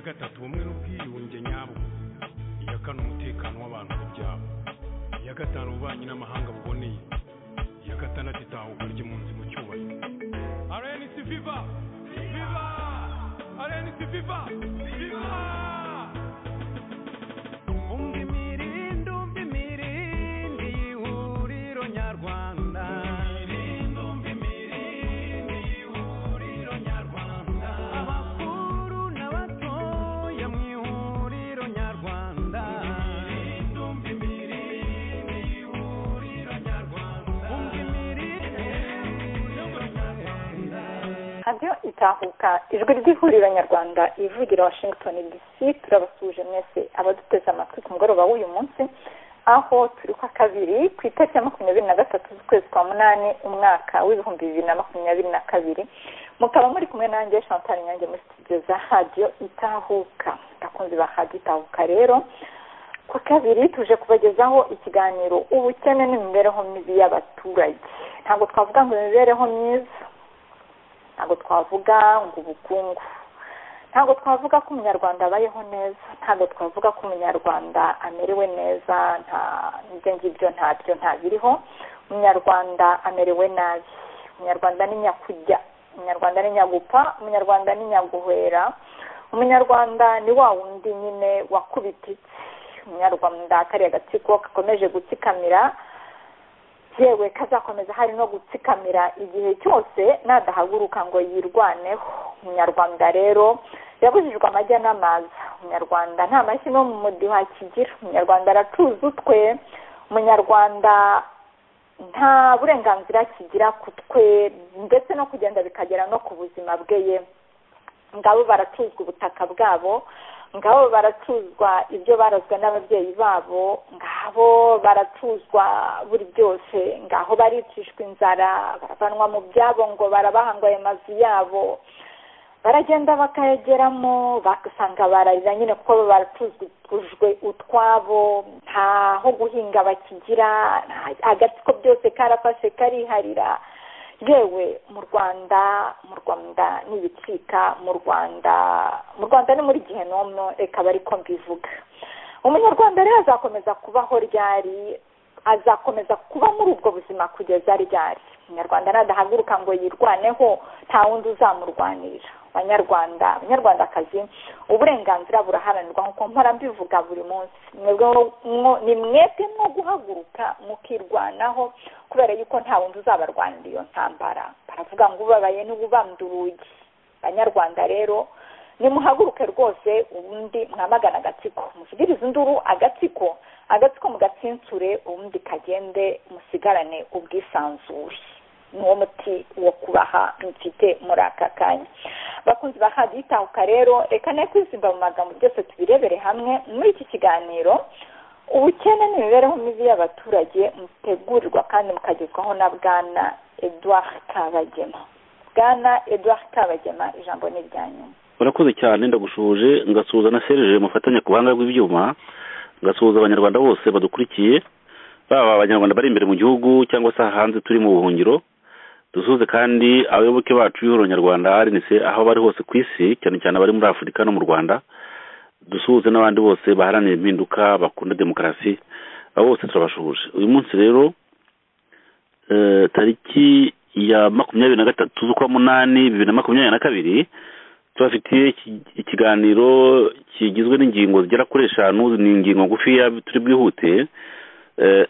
gatatu ubumwe n'ubwiyunge nyabwo iya kane umutekano w'abantu n'ibyabo iya gatanu ububanyi n'amahanga buboneye iya gatandatu itahuka ry'impunzi mu cyubahiro arenc viva viva arenc viva viva umva imirindi umva imirindi y'ihuriro nyarwanda imirindi umva imirindi y'ihuriro nyarwanda abakuru n'abatoya mu ihuriro nyarwanda imirindi umva imirindi y'ihuriro nyarwanda umva imirindi y'ihuriro nyarwanda radiyo itahuka ijwi ry'ihuriro nyarwanda ivugira washington dc turabasuje mwese abaduteze amatwi ku mugoroba w'uyu munsi aho turi kwa kabiri ku itariki ya makumyabiri na gatatu z'ukwezi kwa munani umwaka w'ibihumbi bibiri na makumyabiri na kabiri mukaba muri kumwe nanjye chantal nyange muri studio za radiyo itahuka abakunzi ba radiyo itahuka rero ku kabiri tuje kubagezaho ikiganiro ubukene n'imibereho mibi y'abaturage ntabwo twavuga ngo imibereho myiza ntabwo twavuga ngo ubukungu ntabwo twavuga ko umunyarwanda abayeho neza ntabwo twavuga ko umunyarwanda amerewe neza nta ibyo ngibyo ntabyo ntabiriho umunyarwanda amerewe nabi umunyarwanda ni nyakujya umunyarwanda ni nyagupfa umunyarwanda ni nyaguhera umunyarwanda ni wa wundi nyine wakubititse umunyarwanda kariya gatsiko gakomeje gutsikamira yewe kazakomeza hari no gutsikamira igihe cyose nadahaguruka ngo yirwaneho umunyarwanda rero yabujijwe amajya n'amaza umunyarwanda nta mashyi no mu mudiho akigira umunyarwanda aracuza utwe umunyarwanda nta burenganzira kigira ku twe ndetse no kugenda bikagera no ku buzima bwe ye ngabo baracuzwa ubutaka bwabo ngabo baracuzwa ibyo barazwe n'ababyeyi babo ngabo baracuzwa buri byose ngaho baricishwa inzara baravanwa mu byabo ngo barabaha ngo ayo mazu yabo baragenda bakayageramo bagasanga bararira nyine kuko bo baracuzujwe utwabo ntaho guhinga bakigira nta- agatsiko byose karafashe kariharira yewe mu rwanda mu rwanda n'ibicika mu rwanda mu rwanda ni muri gihe n'umwe reka bari ko mbivuga umunyarwanda rero azakomeza kubaho ryari azakomeza kuba muri ubwo buzima kugeza ryari umunyarwanda nadahaguruka ngo yirwaneho nta wundi uzamurwanira banyarwanda banyarwandakazi uburenganzira buraharanirwa nk'uko mpora mbivuga buri munsi mwebwe mwo- mwo- ni mwebwe mwo guhaguruka mukirwanaho kubera yuko nta wundi uzabarwanira iyo ntambara baravuga ngo ubabaye n'ububambe urugi banyarwanda rero nimuhaguruke rwose ubundi mwamagana agatsiko mushyikirize induru agatsiko agatsiko mugatsinsure ubundi kagende musigarane ubwisanzure niwo muti wo kubaha mfite muri aka kanya bakunzi ba hadi itahuka rero reka ne kwizimba mu magambo byose tubirebere hamwe muri iki kiganiro ubukene n'imibereho mibi y'abaturage mutegurirwa kandi mukagezwaho na bwana edouard kabagema bwana edouard kabagema ijambo ni iryanyu urakoze cyane ndagushuje ngasuhuza na serije mufatanya ku buhanga bw'ibyuma ngasuhuza abanyarwanda bose badukurikiye baba abanyarwanda bari imbere mu gihugu cyangwa se hanze turi mu buhungiro dusuhuze kandi abayoboke bacu b'ihuriro nyarwanda arinise aho bari hose ku isi cyane cyane abari muri afurika no mu rwanda dusuhuze n'abandi bose baharanira impinduka bakunda demokarasi abo bose turabashuhuje uyu munsi rero eh, tariki ya makumyabiri na gatatu z'ukwa munani bibiri na makumyabiri na kabiri tubafitiye iki- ikiganiro kigizwe n'ingingo zigera kuri eshanu ni ingingo ngufiya turi bwihute Eh,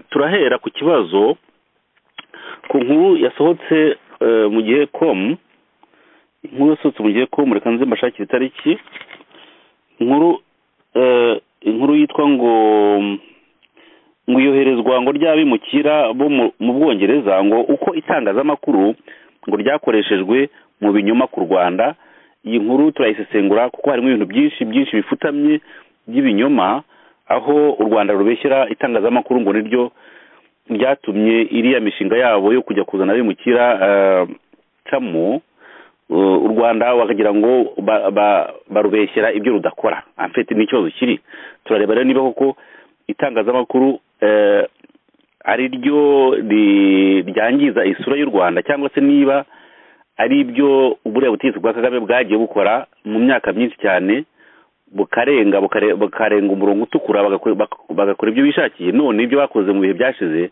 turahera ku kibazo ku nkuru yasohotse eh, mu gihe com inkuru yasohotse mu gihe com reka nze mbashakire itariki inkuru eh, inkuru yitwa ngo ngo iyoherezwa ngo ry'abimukira bo mu- mu bwongereza ngo uko itangazamakuru ngo ryakoreshejwe mu binyoma ku rwanda iyi nkuru turayisesengura kuko harimo ibintu byinshi byinshi bifutamye by'ibinyoma aho u rwanda rubeshyera itangazamakuru ngo niryo ryatumye iriya mishinga yabo yo kujya kuzana abimukira eh, camo eh, u rwanda bakagira ngo ba- ba- barubeshyera ibyo rudakora amfete ni ikibazo kiri turareba rero niba koko itangazamakuru eh, ari ryo ri- ryangiza isura y'u rwanda cyangwa se niba ari byo uburiya butegetsi bwa kagame bwagiye bukora mu myaka myinshi cyane bukarenga bukare- bukarenga umurongo utukura bagakora bak- bagakora ibyo bishakiye none ibyo bakoze mu bihe byashize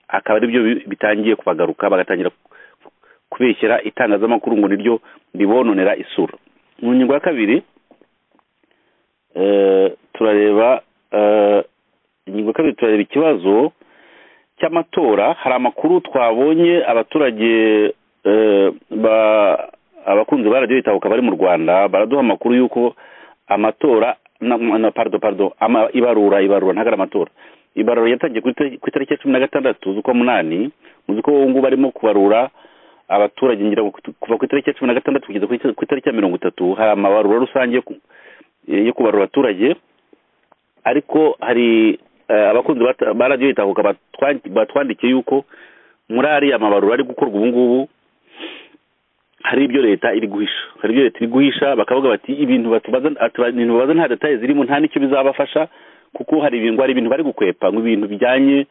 akaba ari byo bi- bitangiye kubagaruka bagatangira ku- kubeshyera itangazamakuru ngo niryo ribononera isura mu ngingo ya kabiri eh, turareba eh, ingingo ya kabiri turareba ikibazo cy'amatora hari amakuru twabonye abaturage eh, ba- abakunzi ba radiyo itahuka bari mu rwanda baraduha amakuru y'uko amatora na, na pardon pardon ama, ibarura ibarura ntago ari amatora ibarura yatangiye ku itar- ku itariki ya cumi na gatandatu z'ukwa munani muzi ko ubu ngubu barimo kubarura abaturage ngira ngo ku- kuva ku itariki ya cumi na gatandatu kugeza ku itar- ku itariki ya mirongo itatu hari amabarura rusange yo ku- yo kubarura abaturage ariko hari eh, abakunzi ba- ba radiyo itahuka batwan- batwandikiye yuko muri ariya mabarura ari gukorwa ubu ngubu hari ibyo leta iri guhisha hari ibyo leta iri guhisha bakavuga bati ibintu batubaza atu- ibintu babaza nta detaye zirimo nta n'icyo bizabafasha kuko hari ibintu hari ibintu bari gukwepa ngo ibintu bijyanye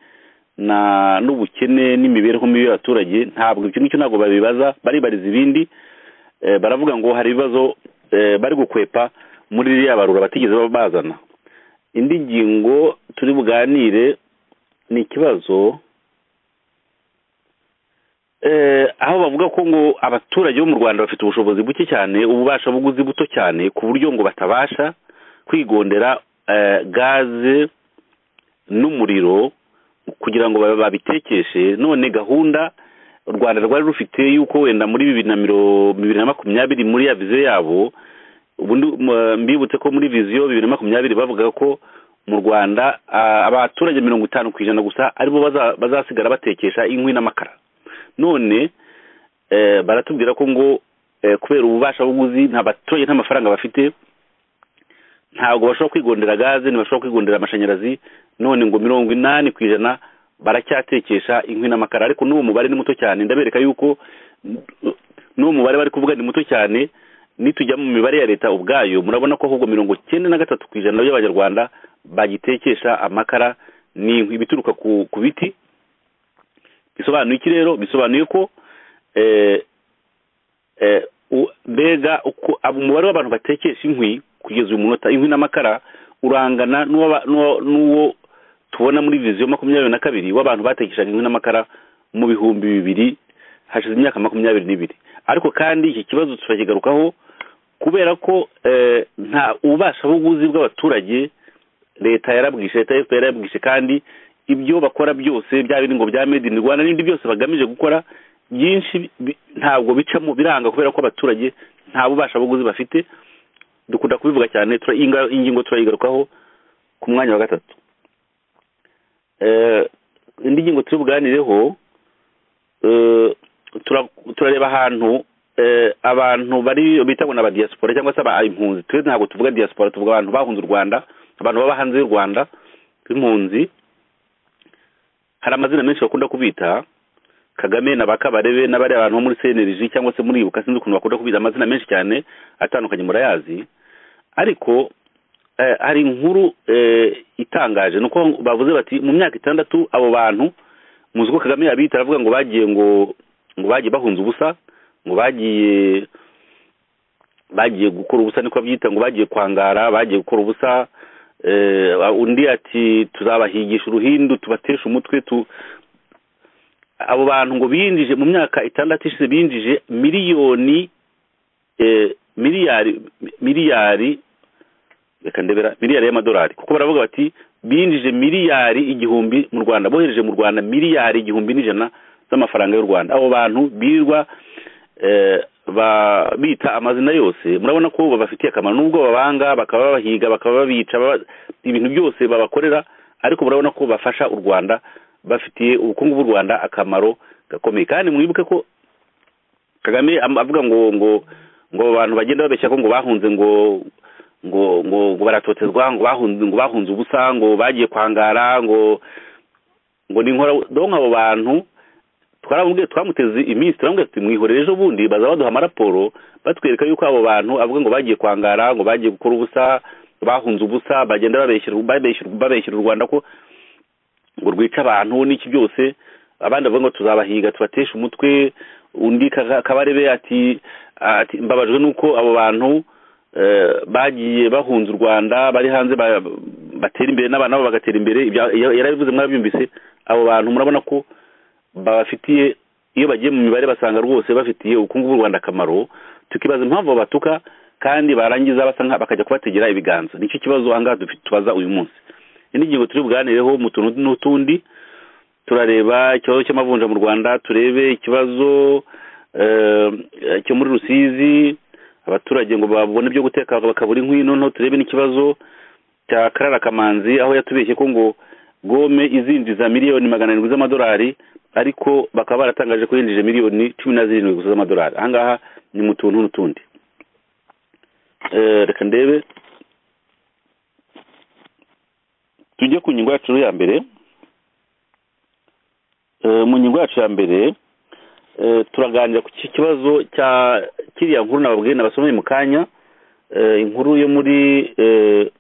na n'ubukene n'imibereho mibi y'abaturage ntabwo ibyo ngicyo ntabwo babibaza baribariza ibindi Eh, baravuga ngo hari ibibazo eh, bari gukwepa muri ririya barura batigeze baba bazana indi ngingo turi buganire ni ikibazo eh, aho bavuga ko ngo abaturage bo mu rwanda bafite ubushobozi buke cyane ububasha buguzi buto cyane ku buryo ngo batabasha kwigondera eh, gaze n'umuriro kugira ngo babe- babitekeshe none gahunda u rwanda rwari rufite y'uko wenda muri bibiri na miro- bibiri na makumyabiri muri ya viziyo yabo ubundi m- mbibutse ko muri viziyo bibiri na makumyabiri bavuga ko mu rwanda ah, abaturage mirongo itanu ku ijana gusa aribo baza- bazasigara batekesha inkwi n'amakara none eh, baratubwira ko ngo eh, kubera ububasha buguzi nta baturage nta mafaranga bafite ntabwo bashobora kwigondera gaze ntibashobora kwigondera amashanyarazi none ngo mirongo inani ku ijana baracyatekesha inkwi n'amakara ariko n'uwo mubare ni muto cyane ndabereka yuko n- n'uwo mubare bari kuvuga ni muto cyane nitujya mu mibare ya leta ubwayo murabona ko ahubwo mirongo cyenda na gatatu ku ijana by'abanyarwanda bagitekesha amakara n'inkwi bituruka ku ku biti bisobanuye iki rero bisobanuye ko eh, eh, u- mbega uko abo- umubare w'abantu batekesha inkwi kugeza uyu munota inkwi n'amakara urangana n'uwa- n'uwa- n'uwo tubona muri viziyo makumyabiri na kabiri w'abantu batekeshaga inkwi n'amakara mu bihumbi bibiri hashize imyaka makumyabiri n'ibiri ariko kandi iki kibazo turakigarukaho kubera ko eh, nta ububasha buguzi bw'abaturage leta yarabwishe leta ya fpr yarabwishe kandi ibyo bakora byose byaba biri ngo bya made in rwanda n'ibindi byose bagamije gukora byinshi bi- ntabwo bicamo biranga kubera ko abaturage nta bubasha buguzi bafite dukunda kubivuga cyane tura- iyi nga- iyi ngingo turayigarukaho ku mwanya wa gatatu Eh, indi ngingo turi buganireho eh, tura- turareba ahantu eh, abantu bari bita ngo n'aba diaspora cyangwa se aba impunzi twe ntabwo tuvuga diaspora tuvuga abantu bahunze u rwanda abantu baba hanze y'u rwanda b'impunzi hari amazina menshi bakunda kubita kagame na bakabarebe n'abariya bantu bo muri cnlg cyangwa se muri ibuka sinzi ukuntu bakunda kubita amazina menshi cyane atandukanye murayazi ariko eh, hari inkuru eh, itangaje nuko bavuze bati mu myaka itandatu abo bantu muzi ko kagame yabita aravuga ngo bagiye ngo ngo bagiye bahunze ubusa ngo bagiye bagiye gukora ubusa niko babyita ngo bagiye kwangara bagiye gukora ubusa eh, undi ati tuzabahigisha uruhindu tubatesha umutwe tu abo bantu ngo binjije mu myaka itandatu ishize binjije miliyoni eh, miliyari miliyari reka ndebera miliyari y'amadolari kuko baravuga bati binjije miliyari igihumbi mu rwanda bohereje mu rwanda miliyari igihumbi n'ijana z'amafaranga y'u rwanda abo bantu birirwa eh, ba- bita amazina yose murabona ko babafitiye akamaro nubwo babanga bakaba babahiga bakaba babica baba- ibintu byose babakorera ariko murabona ko bafasha u rwanda bafitiye ubukungu bw'u rwanda akamaro gakomeye kandi mwibuke ko kagame am- avuga ngo ngo ngo abantu bagenda babeshya ko ngo bahunze ngo ngo ngo ngo baratotezwa ngo bahunze ngo bahunze ubusa ngo bagiye kwangara ngo ngo ni inkora donc abo bantu twaramubwiye twamuteze iminsi turamubwiye tuti mwihorere ejo bundi baza baduha amaraporo batwereka yuko abo bantu avuga ngo bagiye kwangara ngo bagiye gukora ubusa bahunze ubusa bagenda babeshyera babeshyera babeshyera u rwanda ko ngo rwica abantu n'iki byose abandi bavuga ngo tuzabahiga tubateshe umutwe undi Kaga- kabarebe ati ati mbabajwe nuko abo bantu eh, bagiye bahunze u rwanda bari hanze ba- batera imbere n'abana babo bagatera imbere ibya- ya- yarabivuze mwarabyumvise abo bantu murabona ko babafitiye iyo bagiye mu mibare basanga rwose bafitiye ubukungu bw'u rwanda akamaro tukibaza impamvu babatuka kandi barangiza basa nka bakajya kubategera ibiganza nicyo kibazo ahangaha dufite tubaza uyu munsi indi ngingo turi buganireho mu tuntu n'utundi turareba ikibazo cy'amavunja mu rwanda turebe ikibazo eh, cyo muri rusizi abaturage ngo babone ibyo guteka bakabura inkwi noneho turebe n'ikibazo cya karara kamanzi aho yatubeshye ko ngo gome izinjiza miliyoni magana arindwi z'amadolari ariko bakaba baratangaje ko yinjije miliyoni cumi na zirindwi gusa z'amadolari ahangaha ni mu tuntu n'utundi Eh, reka ndebe tujye ku ngingo yacu ya mbere Eh, mu ngingo yacu ya mbere eh, turaganira ku ki- kibazo cya kiriya nkuru nababwiye nabasomeye mu kanya eh, inkuru yo muri eh,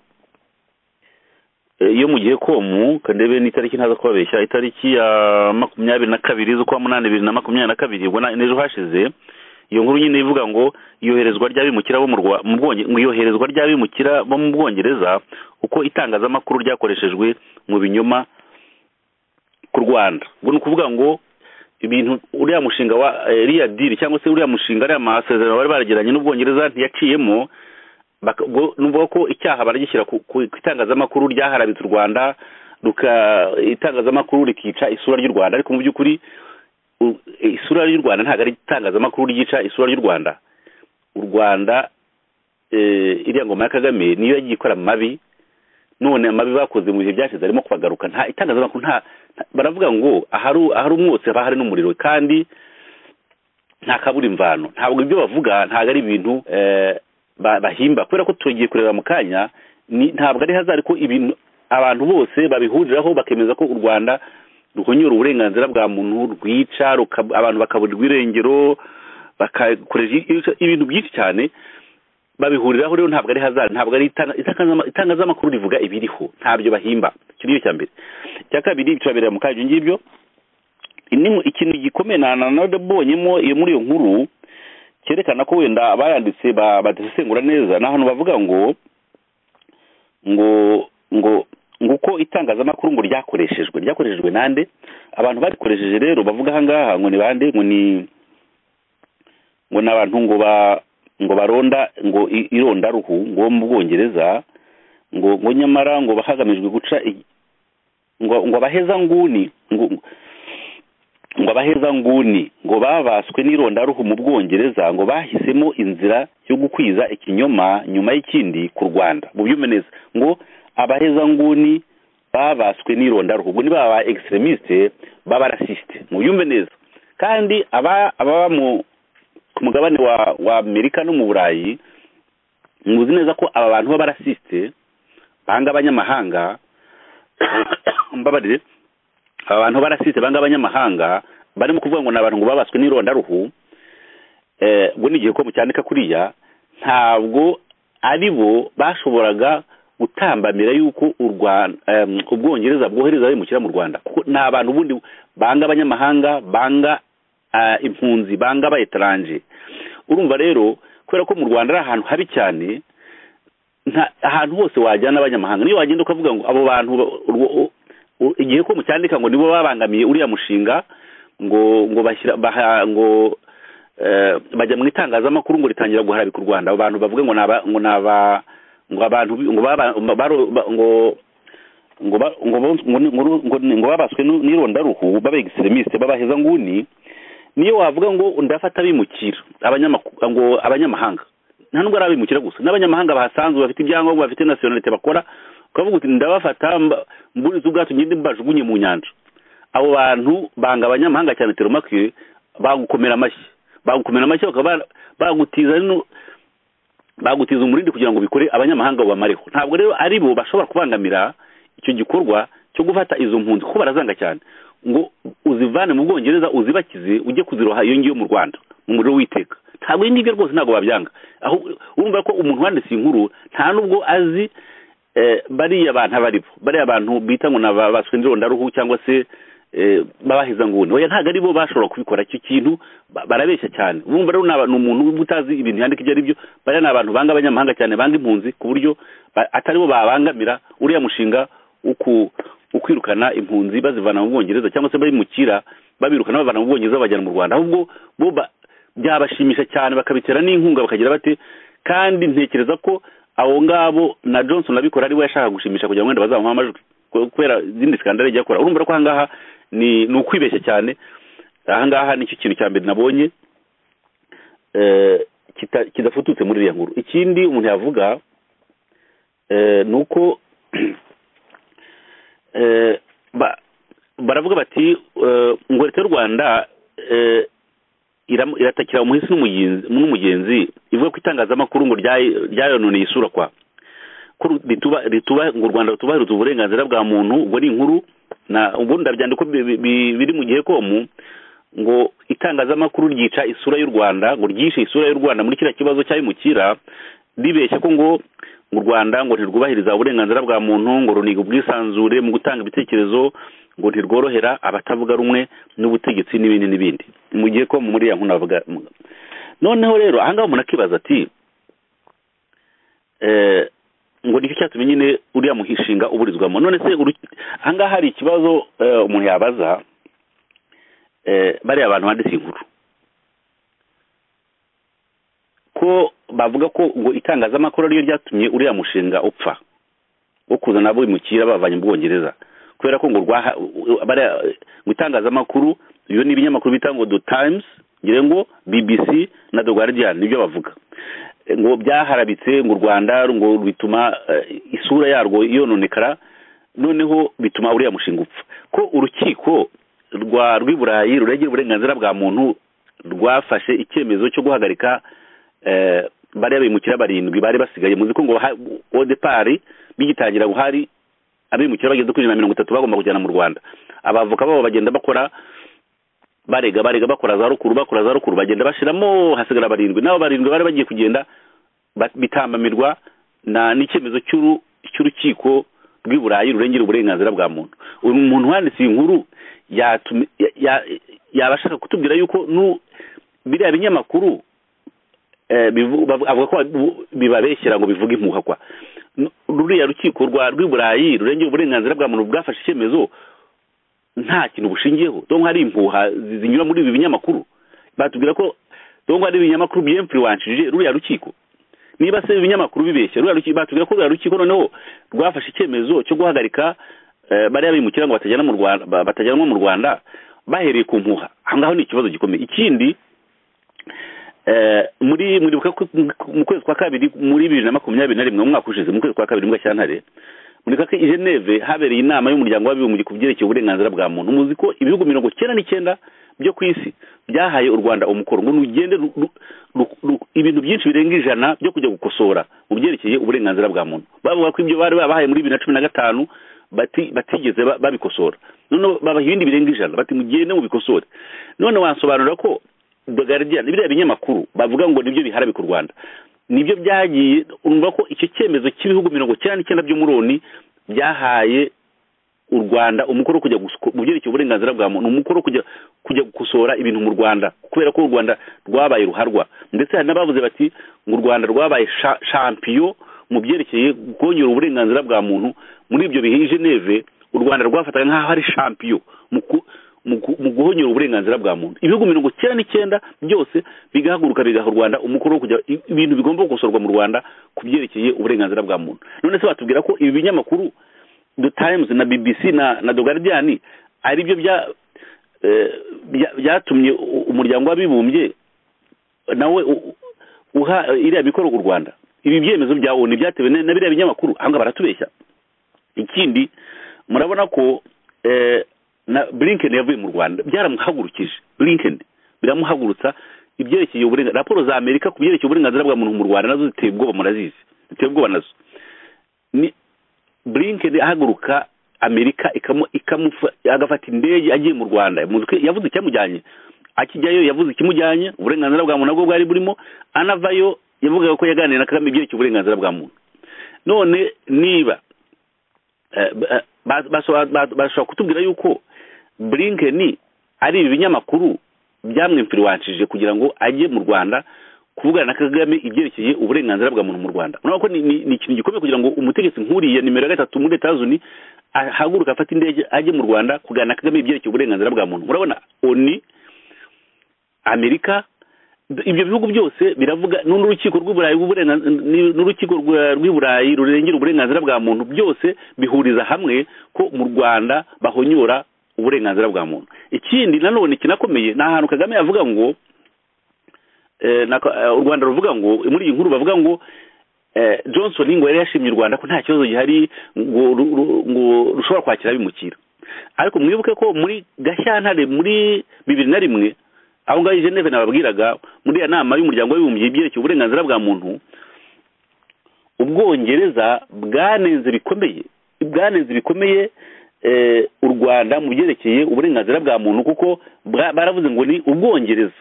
eh, yo mu gihe komu kandebe n'itariki ntaza kubabeshya itariki ya makumyabiri na kabiri z'ukwa munani bibiri na makumyabiri na kabiri ubwo na- n'ejo hashize iyo nkuru nyine ivuga ngo iyoherezwa ry'abimukira bo mu Rwa- mu Bwonge- ngo iyoherezwa ry'abimukira bo mu bwongereza uko itangazamakuru ryakoreshejwe mu binyoma ku rwanda ubwo ni ukuvuga ngo ibintu uriya mushinga wa eh, iriya diri cyangwa se uriya mushinga ariya masezerano bari baragiranye n'ubwongereza ntiyaciyemo baka- ubwo ni ukuvuga ko icyaha baragishyira ku ku- ku itangazamakuru ryaharabitse u rwanda ruka itangazamakuru rikica isura ry'u rwanda ariko mu by'ukuri u- isura y'u rwanda ntabwo ari itangazamakuru ryica isura ry'u rwanda u rwanda eh, iriya ngoma ya kagame niyo yagiye ikora mabi none amabi bakoze mu bihe byashize arimo kubagaruka nta itangazamakuru nta nta- baravuga ngo ahari ahari umwotsi haba hari n'umuriro kandi nta kabura imvano ntabwo ibyo bavuga ntabwo ari ibintu eh, ba- bahimba kubera ko tugiye kureba mu kanya ni- ntabwo ari hazari ko ibintu abantu bose babihuriraho bakemeza ko u rwanda ruhonyura uburenganzira bwa muntu rwica ruka- abantu bakaburirwa irengero bakakoresha i- ibintu byinshi cyane babihuriraho rero ntabwo ari hazari ntabwo ari itanga- itangazama- itangazamakuru rivuga ibiriho ntabyo bahimba icyo ni cyo cya mbere icya kabiri turabireba mu kaje ngibyo ini ikintu gikomeye na nanabonyemo iyo muri iyo nkuru cyerekana ko wenda abayanditse ba- badasesengura neza ni ahantu bavuga ngo ngo ngo ngo uko itangazamakuru ngo ryakoreshejwe ryakoreshejwe nande abantu barikoresheje rero bavuga ahangaha ngo ni bande ngo ni ngo ni abantu ngo ba ngo baronda ngo i- irondaruhu ngo mu bwongereza ngo ngo nyamara ngo hagamijwe guca i- ngo ngo abaheza nguni ngo ngo- ngo abaheza nguni ngo babaswe n'irondaruhu mu bwongereza ngo bahisemo inzira yo gukwiza ikinyoma nyuma y'ikindi ku rwanda mubyume neza ngo abaheza nguni babaswe n'irondaruhu ubwo ni baba extremiste baba rasiste mubyumve neza kandi aba ababa mu ku mugabane wa wa amerika no mu burayi muzi neza ko aba bantu b'abarasiste banga abanyamahanga mbabarire aba bantu barasitse banga abanyamahanga barimo kuvuga ngo ni abantu ngo babaswe n'irondaruhu eh, ubwo ni igihe ko mucyandika kuriya ntabwo ari bo bashoboraga gutambamira yuko u Rwanda em, ubwongereza bwohereza abimukira mu rwanda kuko ni abantu ubundi banga abanyamahanga banga ah, impunzi banga abayetaranje urumva rero kubera ko mu rwanda ari ahantu habi cyane nta ahantu hose wajyana abanyamahanga niyo wagenda ukavuga ngo abo bantu ba- urwo- u- u- igihe ko mucyandika ngo nibo babangamiye uriya mushinga ngo ngo bashyira baha ngo eh, bajya mu itangazamakuru ngo ritangira guharabika u rwanda abo bantu bavuga ngo naba ngo naba ngo abantu bi- ngo baba baro- ba- ngo ngo ba- ngo bo- ngo ni- ngo ru- ngo ni- ngo babaswe n'u- n'irondaruhu baba extremiste babaheza nguni niyo wavuga ngo ndafata abimukira abanyamakuru ngo abanyamahanga nta nubwo ari abimukira gusa n'abanyamahanga bahasanzwe bafite ibyangombwa bafite nasiyonalite bakora ukavuga uti ndabafata mba- mburize ubwato ngende mbajugunye mu nyanja abo bantu banga abanyamahanga cyane teromakiye bagukomera amashyi bagukomera amashyi bakaba bara- bagutiza no- bagutiza umurindi kugira ngo bikore abanyamahanga bamareho ntabwo rero ari bo bashobora kubangamira icyo gikorwa cyo gufata izo mpunzi kuko barazanga cyane ngo uzivane mu bwongereza uzibakize ujye kuziroha iyo ngiyo mu rwanda mu muriro w'iteka ntabwo ibi ngibyo rwose ntabwo babyanga aho urumva ko umuntu wanditse iyi nkuru nta nubwo azi eh, bariya bantu aba aribo bariya bantu bita ngo ni abaswe n'irondaruhu cyangwa se eh, babahiza nguni oya ntabwo ari bo bashobora kubikora icyo kintu ba- barabeshya cyane urumva rero ni aba- ni umuntu uba utazi ibintu yandika ibyo ari byo bariya ni abantu banga abanyamahanga cyane banga impunzi ku buryo ba- atari bo babangamira uriya mushinga wo ku- wo kwirukana impunzi bazivana mu bwongereza cyangwa se babimukira babirukana babivana mu bwongereza babajyana mu rwanda ahubwo bo ba- byabashimisha cyane bakabitera n'inkunga bakagira bate kandi ntekereza ko abo ngabo na johnson abikora ari we yashakaga gushimisha kugira ngo wenda bazamuhe amajwi ku- kubera izindi sikandare yagiye akora urumva ko ahangaha ni ni ukwibeshya cyane ahangaha nicyo kintu cya mbere nabonye eh, kita- kidafututse muri iriya nkuru ikindi umuntu yavuga eh, ni uko eh, ba- baravuga bati eh, ngo leta y'u rwanda eh, iram- iratakira umuhisi n'umugenzi- n'umugenzi ivuga ko itangazamakuru ngo ryayi- ryayononeye isura kwa ko rituba rituba ngo u Rwanda rutubahiriza uburenganzira bwa muntu ubwo ni inkuru na ubundi ndabyandika ko bi- bi- bi- biri mu gihe komu ngo itangazamakuru ryica isura y'u Rwanda ngo ryishe isura y'u Rwanda muri kiriya kibazo cyabimukira ribeshya ko ngo mu Rwanda ngo ntirwubahiriza uburenganzira bwa muntu ngo runiga ubwisanzure mu gutanga ibitekerezo ngo ntirworohera abatavuga rumwe n'ubutegetsi n'ibindi n'ibindi mu gihe ko muri ya nkuna bavuga mu- noneho rero ahangaha umuntu akibaza ati eh, ngo nicyo cyatumye nyine uriya muhishinga uburizwamo none se uru- ahangaha hari ikibazo eh, umuntu yabaza eh, bariya abantu banditse inkuru ko bavuga ko ngo itangazamakuru ariyo ryatumye uriya mushinga upfa wo kuzana abimukira bavanye mu bwongereza kubera ko ngo rwaha u- u- bariya- ngo itangazamakuru iyo ni ibinyamakuru bita ngo the times ngira ngo bbc na the guardian nibyo bavuga E, ngo byaharabitse ngo u rwanda ngo bituma eh, isura yarwo yononekara noneho bituma uriya mushinga upfa ko urukiko rwa rw'i burayi rurengera uburenganzira bwa muntu rwafashe icyemezo cyo guhagarika eh, bariya bimukira barindwi bari basigaye muzi ko ngo ha- au depart bigitangira ngo hari abimukira bageze kuri ijana na mirongo itatu bagomba kujyana mu rwanda abavoka babo bagenda bakora barega barega bakora za rukuru bakora za rukuru bagenda bashiramo hasigara barindwi n'abo barindwi bari bagiye kugenda ba- bitambamirwa na n'icyemezo cy'uru- cy'urukiko rw'i burayi rurengera uburenganzira bwa muntu uyu muntu wanditse iyi nkuru yatumye- ya- ya- yaba ashaka kutubwira yuko nu biriya binyamakuru eh, bivu- bavu- avuga ko babu- bibabeshyera ngo bivuge impuha kwa N- ruriya rukiko rwa rw'i burayi rurengera uburenganzira bwa muntu bwafashe icyemezo nta kintu bushingiyeho donc hari impuha zi- zinyura muri ibi binyamakuru batubwira ko donc hari ibinyamakuru byemfluwanshije ruriya rukiko niba se ibinyamakuru bibeshya ruriya rukiko batubwira ko ruriya rukiko noneho rwafashe icyemezo cyo guhagarika eh, bariya bimukira ngo batajyana mu Rwanda ba- batajyanwa mu Rwanda bahereye ku mpuha ahangaho ni ikibazo gikomeye ikindi eh, muri muri mu kwezi kwa kabiri muri bibiri na makumyabiri na rimwe mu mwaka ushize mu kwezi kwa kabiri mu gashyantare muri kake i geneve habereye inama y'umuryango w'abibumbye ku byerekeye uburenganzira bwa muntu muzi ko ibihugu mirongo cyenda n'icyenda byo ku isi byahaye u rwanda umukoro ngo rugende ru- ru- ru- ru- ibintu byinshi birenga ijana byo kujya gukosora mu byerekeye uburenganzira bwa muntu bavuga ko ibyo bari babahaye muri bibiri na cumi na gatanu bati- batigeze ba- babikosora noneho babaha ibindi birenga ijana bati mugende mubikosore none wansobanurira ko The Guardian biriya binyamakuru bavuga ngo nibyo biharabika u Rwanda nibyo byagiye urumva ko icyo cyemezo cy'ibihugu mirongo cyenda n'icyenda byo muri oni byahaye u Rwanda umukoro wo kujya gusuko- mu byerekeye uburenganzira bwa muntu umukoro wo kujya kujya gukosora ibintu mu Rwanda kubera ko u Rwanda rwabaye ruharwa ndetse hari n'abavuze bati ngo u Rwanda rwabaye sha- champion mu byerekeye kongera uburenganzira bwa muntu muri ibyo bihe i Geneve u Rwanda rwafataga nk'aho ari champion mu ku- mu gu- mu guhonyora uburenganzira bwa muntu ibihugu mirongo icyenda n'icyenda byose bigahaguruka bigaha u rwanda umukoro wo kujya i- ibintu bigomba gukosorwa mu rwanda ku byerekeye uburenganzira bwa muntu none se batubwira ko ibi binyamakuru the times na bbc na na the guardian ari byo bya eh, bya- byatumye u- umuryango w'abibumbye nawe u- uha iriya bikorwa u rwanda ibi byemezo bya onu byatewe na na biriya binyamakuru ahangaha baratubeshya ikindi murabona ko eh, na blinken yavuye mu rwanda byaramuhagurukije blinken biramuhagurutsa ibyerekeye uburenganzira raporo za amerika ku byerekeye uburenganzira bwa muntu mu rwanda nazo ziteye ubwoba murazizi ziteye ubwoba nazo ni blinken ahaguruka amerika ikamu ikamufa- agafata indege agiye mu rwanda muzi ko yavuze icyamujyanye akijyayo yavuze ikimujyanye uburenganzira bwa muntu nabwo bwari burimo anavayo yavugaga ko yaganiriye na kagame ibyerekeye uburenganzira bwa muntu none niba eh, ba- ba- bashobora ba- bashobora kutubwira yuko burinkeni ari ibi binyamakuru byamwimfiriwanshije kugira ngo ajye mu rwanda kuvugana na kagame ibyerekeye uburenganzira bwa muntu mu rwanda urabona ko ni- ni ni ikintu gikomeye kugira ngo umutegetsi nk'uriya nimero ya gatatu muri leta zunze ahaguruka afata indege ajye mu rwanda kuganira na kagame ibyerekeye uburenganzira bwa muntu urabona oni amerika d- ibyo bihugu byose biravuga n'urukiko rw'uburayi rw'uburengan- ni- n'urukiko rwa- rw'i burayi rurengera uburenganzira bwa muntu byose bihuriza hamwe ko mu rwanda bahonyora uburenganzira bwa muntu ikindi nanone kinakomeye ni ahantu kagame avuga ngo eh, na- eh, u rwanda ruvuga ngo muri iyi nkuru bavuga ngo eh, johnson ngo yari yashimye u rwanda ko nta kibazo gihari ngo ru- ru- ngo rushobora kwakira abimukira ariko mwibuke ko muri gashyantare muri bibiri na rimwe aho ngaho i geneve nababwiraga muri iyo nama y'umuryango w'abibumbye ibyerekeye uburenganzira bwa muntu ubwongereza bwanenze bikomeye bwanenze bikomeye eh, u rwanda mu byerekeye uburenganzira bwa muntu kuko bwa- baravuze ngo ni ubwongereza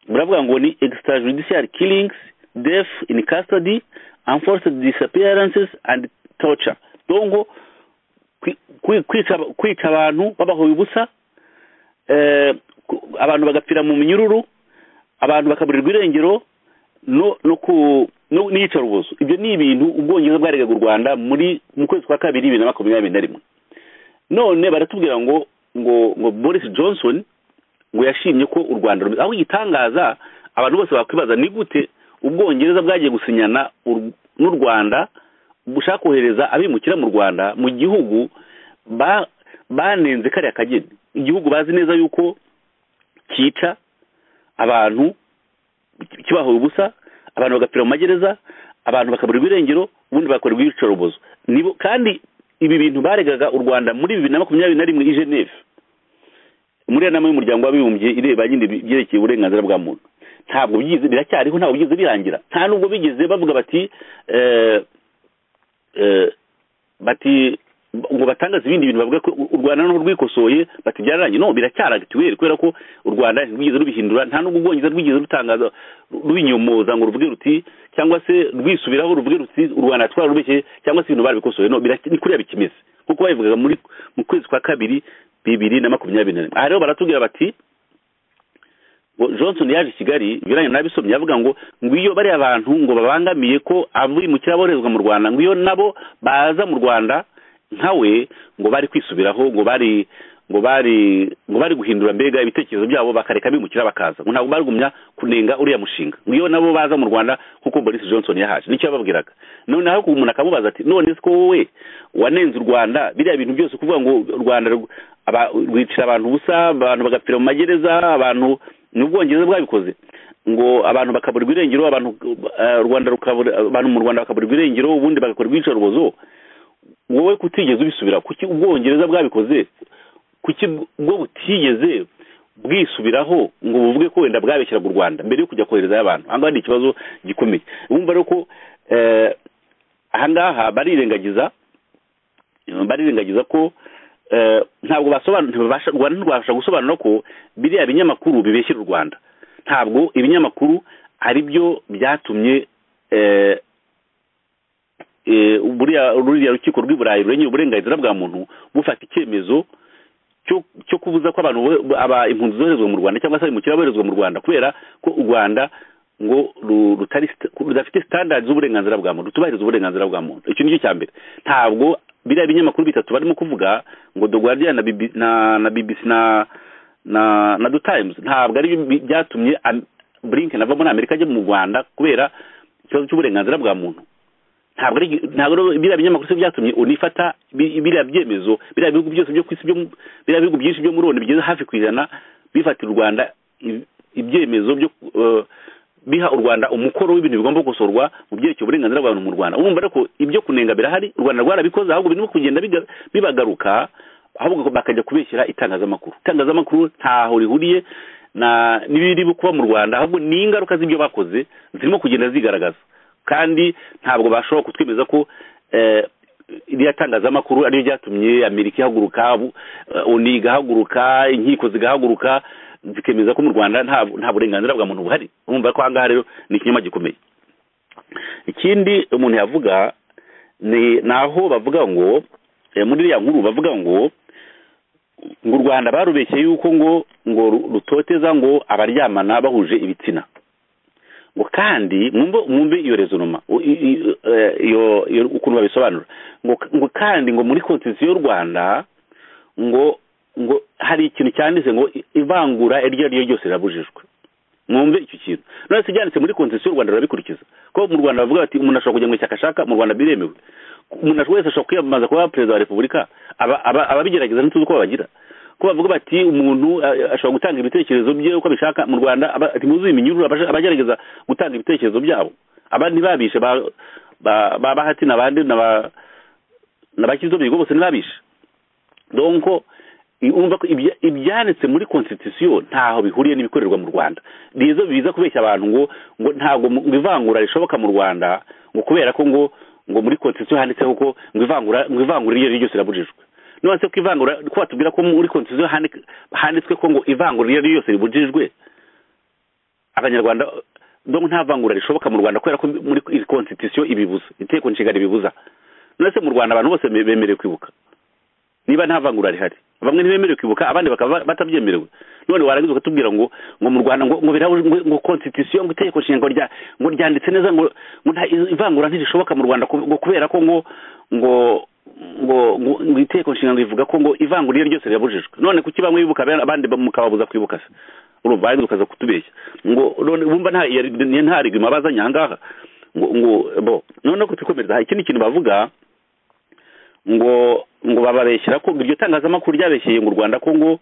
baravuga ngo ni extrajudicial killings death in custody enforced disappearances and torture dongo kwi- kwi- kwica aba- kwica abantu babahoye ubusa eh, ku- abantu bagapfira mu minyururu abantu bakaburirwa irengero no no ku no n'iyicarubozo ibyo ni ibintu ubwongereza bwaregaga u rwanda muri mu kwezi kwa kabiri bibiri na makumyabiri na rimwe none baratubwira ngo ngo ngo boris johnson ngo yashimye ko u rwanda rumeze aho igitangaza abantu bose bakwibaza ni gute ubwongereza bwagiye gusinyana u- n'u rwanda bushaka kohereza abimukira mu rwanda mu gihugu ba- banenze kariya kageni igihugu bazi neza yuko cyica abantu ki- kibahoye ubusa abantu bagapfira mu magereza abantu bakaburirwa irengero ubundi bakaburirwa ibicarubozo nibo kandi ibi bintu baregaga u rwanda muri bibiri na makumyabiri na rimwe i geneve muri iyo nama y'umuryango w'abibumbye ireba nyine ibyerekeye uburenganzira bwa muntu ntabwo byize biracyariho ntabwo byize birangira nta nubwo bigeze bavuga bati eh, eh, bati ngo batangaze ibindi bintu bavuga ko u rwanda noneho rwikosoye bati byararangiye no biracyari agitiweri kubera ko u rwanda rwigeze rubihindura nta nubwo ubwongereza rwigeze rutangaza rubinyomoza ngo ruvuge ruti cyangwa se rwisubiraho ruvuge ruti u rwanda twararubeshye cyangwa se ibintu barabikosoye no birac- ni kuriya bikimeze kuko babivugaga muri mu kwezi kwa kabiri bibiri na makumyabiri na rimwe aha rero baratubwira bati ngo johnson yaje i kigali binyuranye n'abisomye avuga ngo ngwiyo bariya bantu ngo babangamiye ko abimukira boherezwa mu rwanda ngwiyo nabo baza mu rwanda nkawe ngo bari kwisubiraho ngo bari ngo bari ngo bari guhindura mbega ibitekerezo byabo bakareka bimukira bakaza ngo ntabwo barigumya kunenga uriya mushinga ngwiyo nabo baza mu rwanda kuko boris johnson yahaje nicyo yababwiraga none aho umuntu akamubaza ati none se ko wowe wanenze u rwanda biriya bintu byose kuvuga ngo u rwanda rw- aba- rwicira abantu ubusa abantu bagapfira mu magereza abantu ni ubwongereza bwabikoze ngo abantu bakaburirwa irengero abantu eh, rwanda rukabura abantu mu rwanda bakaburirwa irengero ubundi bagakorerwa iyicarubozo wowe kutigeze ubisubira kuki ubwongereza bwabikoze kuki bwo butigeze bwisubiraho ngo buvuge ko wenda bwabeshyiraga u rwanda mbere yo kujya koherezayo abantu aha ngaha ni ikibazo gikomeye bumva rero ko eh, aha ngaha barirengagiza barirengagiza ko eh, ntabwo basobanura ntibabasha u rwanda ntirwabasha gusobanura ko biriya binyamakuru bibeshyira u rwanda ntabwo ibinyamakuru ari byo byatumye eh, eh, buriya ruriya rukiko rw'i burayi rurengera uburenganzira bwa muntu bufata icyemezo cyo cyo kubuza ko abantu bo- aba impunzi zoherezwa mu rwanda cyangwa se abimukira boherezwa mu rwanda kubera ko u rwanda ngo ru- rutari sta- rudafite standard z'uburenganzira bwa muntu rutubahiriza uburenganzira bwa muntu icyo nicyo cya mbere ntabwo biriya binyamakuru bitatu barimo kuvuga ngo the guardian na BB na na bbc na na na the times ntabwo ari bi- byatumye Am- blinken ava muri amerika ajya mu rwanda kubera ikibazo cy'uburenganzira bwa muntu ntabwo ari ntabwo rero biriya binyamakuru se byatumye unifata bi- biriya byemezo biriya bihugu byose byo ku isi byo mu- biriya bihugu byinshi byo muri one bigeze hafi ku ijana bifatira u rwanda i- ibyemezo byo eh, biha u rwanda umukoro w'ibintu bigomba gukosorwa mu byerekeye uburenganzira bwa muntu mu rwanda urumva rero ko ibyo kunenga birahari u rwanda rwarabikoze ahubwo birimo kugenda biga- bibagaruka ahubwo bakajya kubeshyira itangazamakuru itangazamakuru ntaho rihuriye na n'ibiri kuba mu rwanda ahubwo ni ingaruka z'ibyo bakoze zirimo kugenda zigaragaza kandi ntabwo bashobora kutwemeza ko eh, iriya tangazamakuru ariyo ryatumye amerika ihaguruka bu- eh, oni igahaguruka inkiko zigahaguruka zikemeza ko mu rwanda nta nta burenganzira bwa muntu buhari urumva ko ahangaha rero ni ikinyoma gikomeye ikindi umuntu yavuga ni ni aho bavuga ngo eh, muri iriya nkuru bavuga ngo ngo u rwanda barubeshye yuko ngo ngo ru- rutoteza ngo abaryamana bahuje ibitsina ngo kandi mwumve mwumve iyo rezonoma u- i- i- eh, iyo iyo ukuntu babisobanura ngo k- ngo kandi ngo muri konstitusiyo y'u rwanda ngo ngo hari ikintu cyanditse ngo i- ivangura iryo ari ryo ryose rirabujijwe mwumve icyo kintu none se byanditse muri konstitusiyo y'u rwanda barabikurikiza ko mu rwanda bavuga bati umuntu ashobora kujya mu ishyaka ashaka mu rwanda biremewe umuntu ashobora- wese ashobora kwiyamamaza kuba perezida wa repubulika aba- aba- ababigerageza ntituzi uko babagira ko bavuga bati umuntu eh, ashobora gutanga ibitekerezo bye uko abishaka mu rwanda aba- ati muzuye iminyururu abaje- abagerageza gutanga ibitekerezo byabo abandi babishe ba- ba- ba bahati n'abandi n'aba- n'abakizobyigo bose ntibabishe donko i- urumva ko ibya- ibyanditse muri constitution ntaho bihuriye n'ibikorerwa mu rwanda biza biza kubeshya abantu ngo ngo ntabwo mu- ngo ivangura rishoboka mu rwanda ngo kubera ko ngo ngo muri constitution handitseho ko ngo ivangura ngo ivangura iryo ari ryo ryose rirabujijwe none se ko ivangura ko batubwira ko muri constitution handi- handitswe ko ngo ivangura iryo ari ryo ryose ribujijwe abanyarwanda donko nta vangura rishoboka mu rwanda kubera ko muri iyi constitution ibibuza iteko nshinga ribibuza none se mu rwanda abantu bose be- bemerewe kwibuka niba nta vangura rihari bamwe ntibemerewe kwibuka abandi bakaba batabyemerewe none warangiza ukatubwira ngo ngo mu rwanda ngo ngo birabujijwe- ngo ngo constitution ngo itegeko nshinga rya ngo ryanditse neza ngo ngo nta ivangura ntirishoboka mu rwanda ku- ngo kubera ko ngo ngo ngo ngo ngo itegeko nshinga rivuga ko ngo ivangura iryo ryose rirabujijwe none kuki bamwe bibuka abandi abandi mukababuza kwibuka se urumva warangiza ukaza kutubeshya ngo none bumva nta iyo- nta rigima bazanye aha ngaha ngo ngo bo noneho kutukomereza hari ikindi kintu bavuga ngo ngo bababeshyira ko iryo tangazamakuru ryabeshyeye mu rwanda ko ngo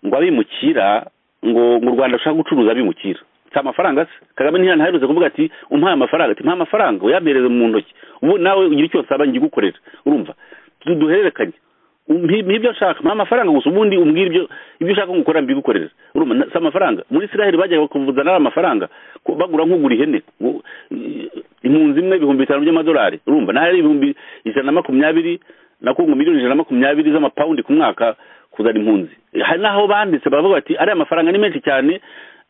ngo abimukira ngo ngo u rwanda rushaka gucuruza abimukira si amafaranga se kagame ntiyanahanyuze kuvuga ati umpaye amafaranga ati mpaye amafaranga uyampereze mu ntoki ubu nawe ugira icyo nsaba ngigukorera urumva Du- duhererekanye mpi mpi ibyo nshaka mpa amafaranga gusa ubundi umbwire ibyo ibyo ushaka ngukora mbigukorere urumva na- si amafaranga muri israheli bajyaga kuvuza n'ari amafaranga ko bagura nk'ugura ihene ngo- impunzi imwe ibihumbi bitanu by'amadolari urumva naho ari ibihumbi ijana na makumyabiri nako ngo miliyoni ijana na makumyabiri z'amapawundi ku mwaka kuzana impunzi hari n'aho banditse baravuga bati ariya mafaranga ni menshi cyane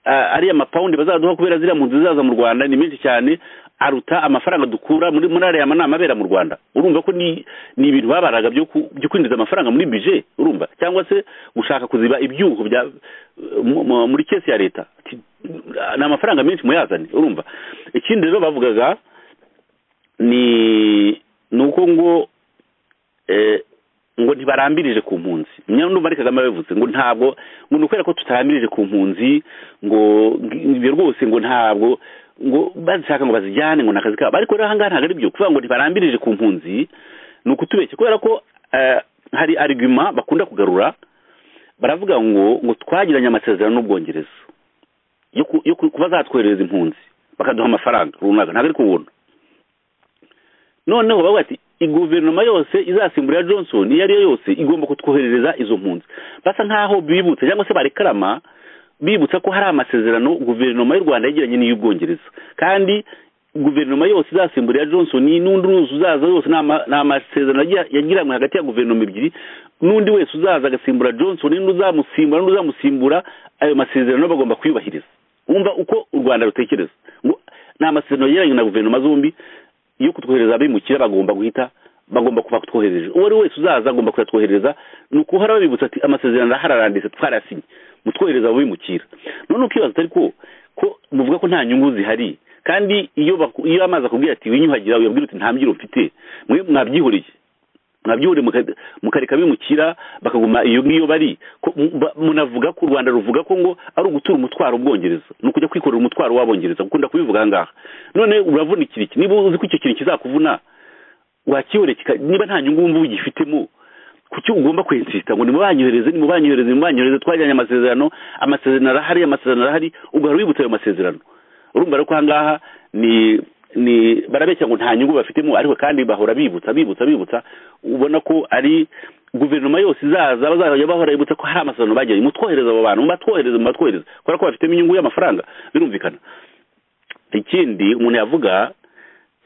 ah, ariya mapawundi bazaduha kubera ziriya mpunzi zizaza mu rwanda ni menshi cyane aruta amafaranga dukura muri muri ariya manama abera mu rwanda urumva ko ni ni ibintu babaraga byo ku- byo kwinjiza amafaranga muri bije urumva cyangwa se gushaka kuziba ibyuho bya mu- mu- muri kesi ya leta Ati, ni amafaranga menshi muyazane urumva ikindi rero bavugaga ni ni uko ngo eh, ngo ntibarambirije ku mpunzi nyine numva ari kagame yabivuze ngo ntabwo ngo ni ukubera ko tutarambirije ku mpunzi ngo ibyo rwose ngo ntabwo ngo bazishaka ngo bazijyane ngo ni akazi kabo ariko rero ahangaha ntabwo ari byo kuvuga ngo ntibarambirije ku mpunzi ni ukutubeshya kubera ko eh, hari arigima bakunda kugarura baravuga ngo ngo twagiranye amasezerano n'ubwongereza yo ku- yo ku- kuba zatwoherereza impunzi bakaduha amafaranga runaka ntabwo ari kubuntu noneho bavuga ati guverinoma yose izasimburira johnson iyo ari yo yose igomba kutwoherereza izo mpunzi basa nk'aho bibutsa cyangwa se barekarama bibutsa ko hari amasezerano guverinoma y'u rwanda yagiranye n'iy'ubwongereza kandi guverinoma yose izasimburira johnson n'undi wese uzaza yose ni ama- ni amasezerano yagira- yagiranywe hagati ya guverinoma ebyiri n'undi wese uzaza agasimbura johnson n'undi uzamusimbura n'undi uzamusimbura ayo masezerano bagomba kuyubahiriza wumva uko u rwanda rutekereza ngo ni amasezerano yagiranye na guverinoma zombi iyo kutwohereza abimukira bagomba guhita bagomba kuba twohereje uwo ari wese uzaza agomba kuyatwohereza ni ukuhora babibutsa ati amasezerano arahararanditse twarasinye mutwohereza abimukira none ukibaza atari ko ko muvuga ko nta nyungu zihari kandi iyo baku- iyo amazi akubwira ati winyuhagira uyabwira uti nta mbyiro mfite mwe mwabyihoreye mwabyihoreye muka- mukareka bimukira bakaguma iyo ngiyo bari ko- mu- ba- munavuga ko u rwanda ruvuga ko ngo ari ugutura umutwaro ubwongereza ni ukujya kwikorera umutwaro w'abongereza gukunda kubivuga aha ngaha none uravunikira iki niba uzi ko icyo kintu kizakuvuna wakiyore kika- niba nta nyungu wumva ugifitemo kuki ugomba kwensita ngo nimubanyohereze nimubanyohereze nimubanyohereze twagiranye amasezerano amasezerano arahari amasezerano arahari ugahora wibutsa ayo masezerano urumva rero ko ahangaha ni ni barabeshya ngo nta nyungu bafitemo ariko kandi bahora bibutsa bibutsa bibutsa ubona ko ari guverinoma yose izaza bazajya bahora bibutsa ko hari amasezerano bagiranye mutwohereza abo bantu mubatwohereze mubatwohereze kubera ko bafitemo inyungu y'amafaranga birumvikana ikindi umuntu yavuga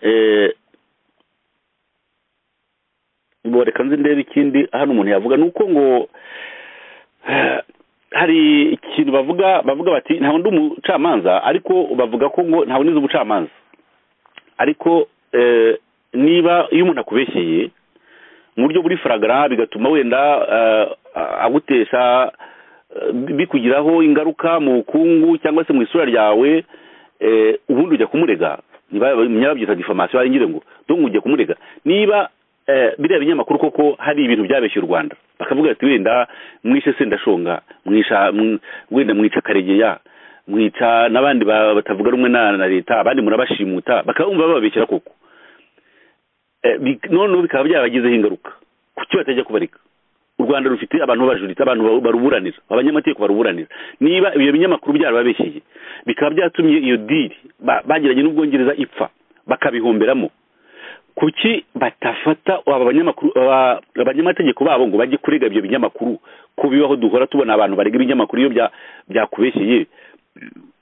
eh, ngo reka nzi ndebe ikindi hano umuntu yavuga ni uko ngo eh, hari ikintu bavuga bavuga bati nta wundi umucamanza ariko bavuga ko ngo nta wundi uzi umucamanza ariko eh, niba iyo umuntu akubeshyeye mu buryo buri faragara bigatuma wenda eh, a- agutesha eh, bikugiraho ingaruka mu bukungu cyangwa se mu isura ryawe eh, ubundi ujya kumurega niba babyita difamasiyo hari ngira ngo donc ujya kumurega niba eh, biriya binyamakuru koko hari ibintu byabeshye u rwanda bakavuga ati wenda mwishe sendashonga mwisha mw- wenda mwica karegeya mwica n'abandi ba- batavuga rumwe na na leta abandi murabashimuta bakabumva bababeshyera koko Eh, bi- noneho bikaba byabagizeho ingaruka kuki batajya kubarika u rwanda rufite abantu babajuritse abantu ba- baruburanira abanyamategeko baruburanira niba ibyo binyamakuru byarababeshyeye bikaba byatumye iyo diri ba- bagiranye n'ubwongereza ipfa bakabihomberamo kuki batafata aba banyamakuru aba- abanyamategeko babo ngo bajye kurega ibyo binyamakuru ko bibaho duhora tubona abantu barega ibinyamakuru iyo bya- byakubeshyeye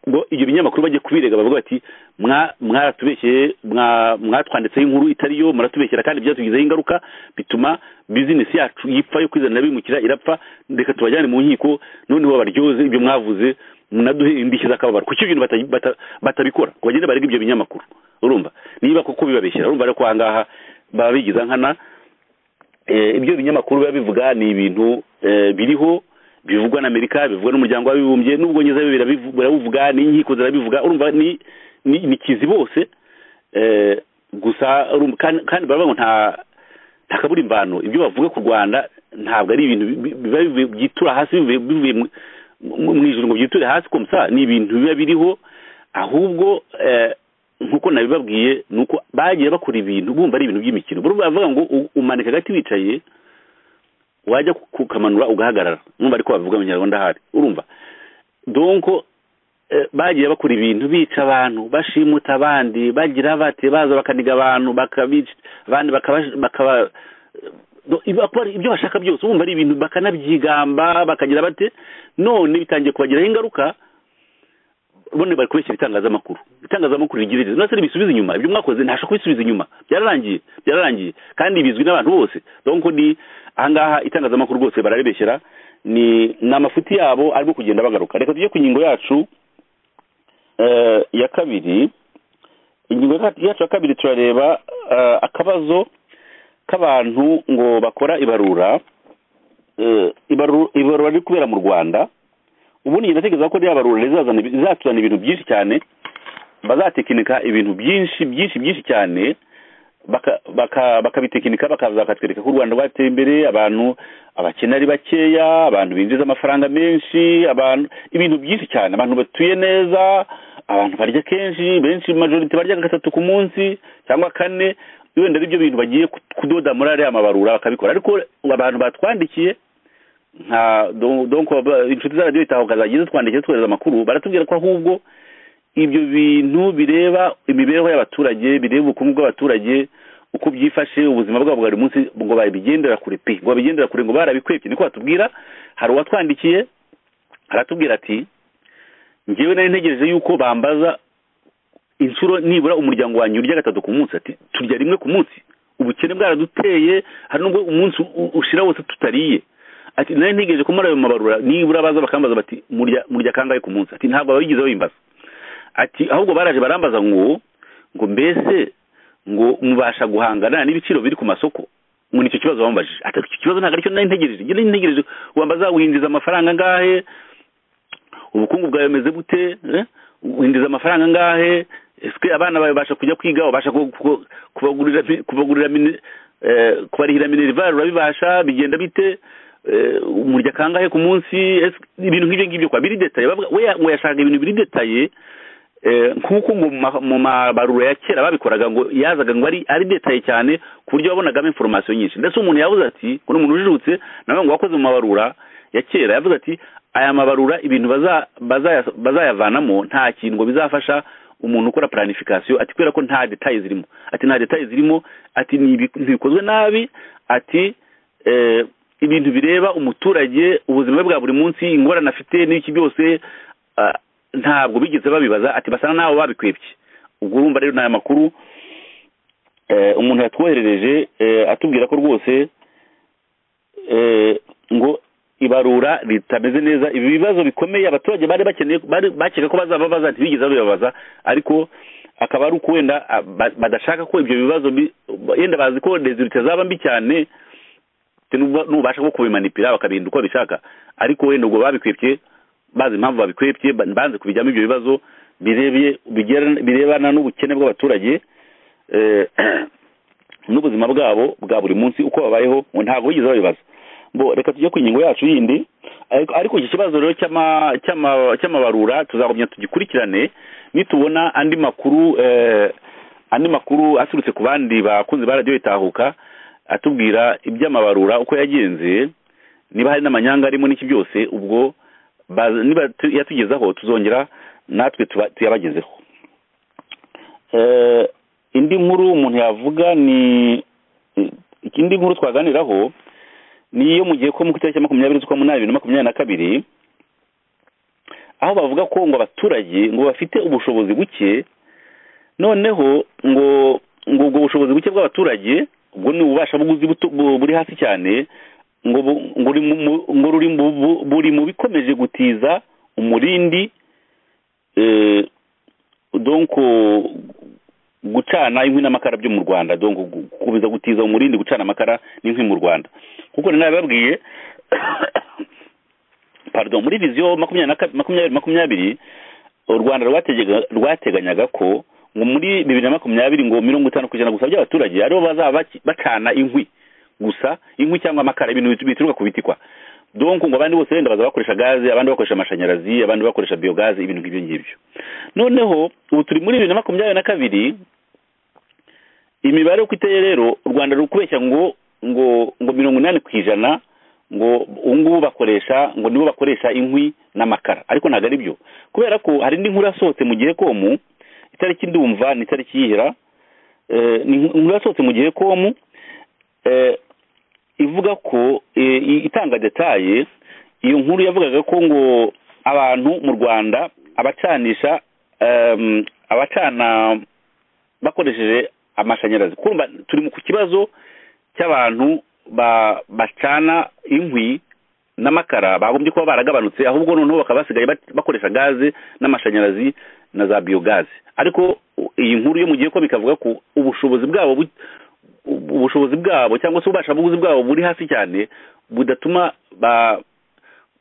ngo ibyo binyamakuru bajye kubirega bavuga bati "Mwa- mwaratubeshyeye mwa- mwatwanditseho inkuru itari yo muratubeshyera kandi byatugizeho ingaruka bituma bizinesi yacu yipfa yo kwizanira bimukira irapfa reka tubajyane mu nkiko noneho baryoze indyo mwavuze munaduhe indishyi z'akababaro kuki ibintu bata- bata- batabikora ngo bagende barega ibyo binyamakuru urumva niba koko bibabeshyera urumva ariko ahangaha baba bigiza nkana Eh, ibyo binyamakuru biba bivuga ni ibintu eh, biriho bivugwa na amerika bivugwa n'umuryango w'abibumbye n'ubwongereza byo birabivu- birabivuga n'inkiko zirabivuga urumva ni ni ni kizi bose eh, gusa urumva- kandi kandi baravuga ngo nta nta kabura imvano ibyo bavuga ku rwanda ntabwo ari ibintu bi- bi- biba bivuye- byitura hasi bivuye bivuye mu- mu- mu ijuru ngo byiture hasi komsa ni ibintu biba biriho ahubwo eh, nkuko nabibabwiye ni uko bagiye bakora ibintu bumva ari ibintu by'imikino buri bavuga ngo u- umanika agati wicaye wajya ku- kukamanura ugahagarara numva ariko babivuga mu nyarwanda ahari urumva donko eh, bagiye bakora ibintu bica abantu bashimuta abandi bagira bate baza bakaniga abantu bakabica abandi bakaba- bakaba do- iba- kuba ibyo bashaka byose urumva ari ibintu bakanabyigamba bakagira bate none bitangiye kubagiraho ingaruka bone bari kubeshyira itangazamakuru itangazamakuru rigirire nase ribisubize inyuma ibyo mwakoze ntashobora kubisubiza inyuma byararangiye byararangiye kandi bizwi n'abantu bose donc ni ahangaha itangazamakuru rwose bararibeshyera ni ni amafuti yabo arimo kugenda bagaruka reka tujye ku ngingo yacu eh, ya kabiri ingingo ya- yacu ya kabiri turareba eh, akabazo k'abantu ngo bakora ibarura Eh, ibaru- ibarura riri kubera mu rwanda ubundi ndatekereza ko rya barura rizazana ibi- rizatuzana ibintu byinshi cyane bazatekinika ibintu byinshi byinshi byinshi cyane baka- baka- bakabitekinika bakaza bakatwereka ko u rwanda rwateye imbere abantu abakene ari bakeya abantu binjiza amafaranga menshi abantu ibintu byinshi cyane abantu batuye neza abantu barya kenshi benshi majorite barya gatatu ku munsi cyangwa kane wenda ari byo bintu bagiye kudoda muri ariya mabarura bakabikora ariko abantu batwandikiye nka don- donc aba- inshuti za radiyo itahuka zagiye zitwandikiye zitwohereza amakuru baratubwira ko ahubwo ibyo bintu bireba imibereho y'abaturage bireba ubukungu bw'abaturage uko byifashe ubuzima bwabo bwa buri munsi ngo babigendera kure pe ngo babigendera kure ngo barabikwebye niko batubwira hari uwatwandikiye aratubwira ati njyewe nari ntegereje yuko bambaza inshuro nibura umuryango wanjye urya gatatu ku munsi ati turya rimwe ku munsi ubukene bwaraduteye hari nubwo umunsi u- ushira wose tutariye ati nari ntegereje ko muri ayo mabarura nibura baza bakambaza bati murya murya kangahe ku munsi ati ntabwo babigize babimbaza ati ahubwo baraje barambaza ngo ngo mbese ngo mubasha guhangana n'ibiciro biri ku masoko ngo nicyo kibazo bamubajije ati icyo kibazo ntabwo aricyo nari ntegereje njye nari ntegereje wambaza winjiza amafaranga angahe ubukungu bwawe bumeze bute eh? winjiza amafaranga angahe ese abana bawe babasha kujya kwiga ubasha ku- ku- kubagurira kubagurira mine- eh, kubarihira minerivare urabibasha bigenda bite Eh, umurya kangahe ku munsi ese ibintu nk'ibyo ngibyo kwa biri detaye bavuga we ngo yashaka ibintu biri detaye eh, nk'uko mu ma- mu mabarura ya kera babikoraga ngo yazaga ngo ari ari detaye cyane ku buryo wabonagamo informasiyo nyinshi ndetse umuntu yavuze ati ngo ni umuntu ujijutse nawe ngo wakoze mu mabarura ya kera yavuze ati aya mabarura ibintu baza- bazaya- bazayavanamo nta kintu ngo bizafasha umuntu ukora planification ati kubera ko nta details zirimo ati nta details zirimo ati ni ibi- ntibikozwe nabi ati eh, ibintu bireba umuturage ubuzima bwe bwa buri munsi ingorane afite n'iki byose ah, ntabwo bigeze babibaza ati basa n'abo babikwebye ubwo urumva rero ni aya makuru eh, umuntu yatwoherereje eh, atubwira ko rwose eh, ngo ibarura ritameze neza ibi bibazo bikomeye abaturage bari bakeneye bari bakeka ko bazababaza ntibigeze babibabaza ariko akaba ari uko wenda ah, ba- badashaka ko ibyo bibazo bi- yenda bazi ko rezilite zaba mbi cyane nubwo- nubasha nko kubimanipira bakabinda uko babishaka ariko wenda ubwo babikwepye bazi impamvu babikwepye ba- banze kubijyamo ibyo bibazo birebye bigera- birebana n'ubukene bw'abaturage eh, n'ubuzima bwabo bwa buri munsi uko babayeho ngo ntabwo bigeze babibaza bo reka tujye ku ngingo yacu yindi ariko ariko iki kibazo rero cy'ama- cy'ama- cy'amabarura tuzagumya tugikurikirane nitubona andi makuru eh, andi makuru aturutse ku bandi bakunzi ba radiyo itahuka atubwira iby'amabarura uko yagenze niba hari n'amanyanga arimo n'iki byose ubwo baza- niba tu- yatugezaho tuzongera natwe tuba- tuyabagezeho Eh, indi nkuru umuntu yavuga ni indi nkuru twaganiraho ni iyo mu gihe ko mu itariki ya makumyabiri z'ukwa munani bibiri na makumyabiri na kabiri aho bavuga ko ngo abaturage ngo bafite ubushobozi buke noneho ngo ngo ubwo bushobozi buke bw'abaturage ubwo ni ububasha buguzi buto- bu- buri hasi cyane ngo bu- ngo uri mu- mu- ngo ruri mu bu- buri mu bikomeje gutiza umurindi eh, donc gucana inkwi n'amakara byo mu Rwanda donc gu- gukomeza gutiza umurindi gucana amakara n'inkwi mu Rwanda kuko nari nababwiye pardon muri viziyo makumyabiri na ka- makumyabiri makumyabiri u Rwanda rwatega- rwateganyaga ko ngo muri bibiri na makumyabiri ngo mirongo itanu ku ijana gusa by'abaturage aribo bazaba baki- bacana inkwi gusa inkwi cyangwa amakara ibintu bit- bituruka ku biti kwa donc ngo abandi bose wenda baza bakoresha gaze abandi bakoresha amashanyarazi abandi bakoresha biogaze ibintu nk'ibyo ngibyo noneho ubu turi muri bibiri na makumyabiri na kabiri imibare uko iteye rero u rwanda ruri kubeshya ngo ngo ngo mirongo inani ku ijana ngo ubu ngubu bakoresha ngo nibo bakoresha inkwi n'amakara ariko ntabwo ari byo kubera ko hari indi nkuru yasohotse mu gihe komu itariki ndumva ni itariki yihera eh, ni inkuru yasohotse mu gihe komu eh, ivuga ko eh, i- itanga detaye iyo nkuru yavugaga ko ngo abantu mu rwanda abacanisha em, abacana bakoresheje amashanyarazi kumva turi mu ku kibazo cy'abantu ba- bacana inkwi n'amakara bagombye kuba baragabanutse ahubwo noneho bakaba basigaye bat- bakoresha gaze n'amashanyarazi na za biyogaze ariko u- iyi nkuru yo mu gihe ko bikavuga ko ubushobozi bwabo bu- ubu- ubushobozi bwabo cyangwa se ububasha bw'ubuzi bwabo buri hasi cyane budatuma ba-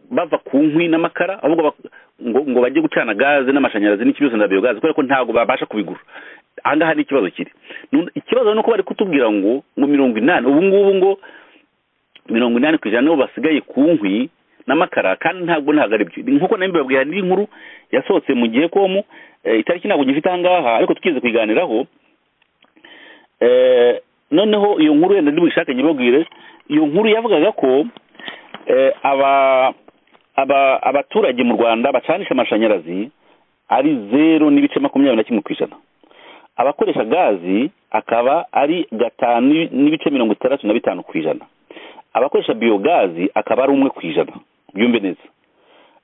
bava ku nkwi n'amakara ahubwo bak- ngo, ngo bajye gucana gaze n'amashanyarazi n'iki byose na biyogaze kubera ko ntabwo babasha kubigura aha ngaha ni ikibazo kiri Nun- ikibazo ni uko bari kutubwira ngo ngo mirongo inani ubu ngubu ngo mirongo inani ku ijana nibo basigaye ku nkwi n'amakara kandi ntabwo ntabwo ari byo nk'uko nawe mbibabwiye hari indi nkuru yasohotse mu gihe komu eh, itariki ntabwo ngifite aha ngaha ariko tukize kuyiganiraho Eh, noneho iyo nkuru wenda ndibuyishake nyibabwire iyo nkuru yavugaga ko eh, aba aba abaturage mu rwanda bacanisha amashanyarazi ari zeru n'ibice makumyabiri na kimwe ku ijana abakoresha gazi akaba ari gatanu n'ibice mirongo itandatu na bitanu ku ijana abakoresha biyogazi akaba ari umwe ku ijana byumve neza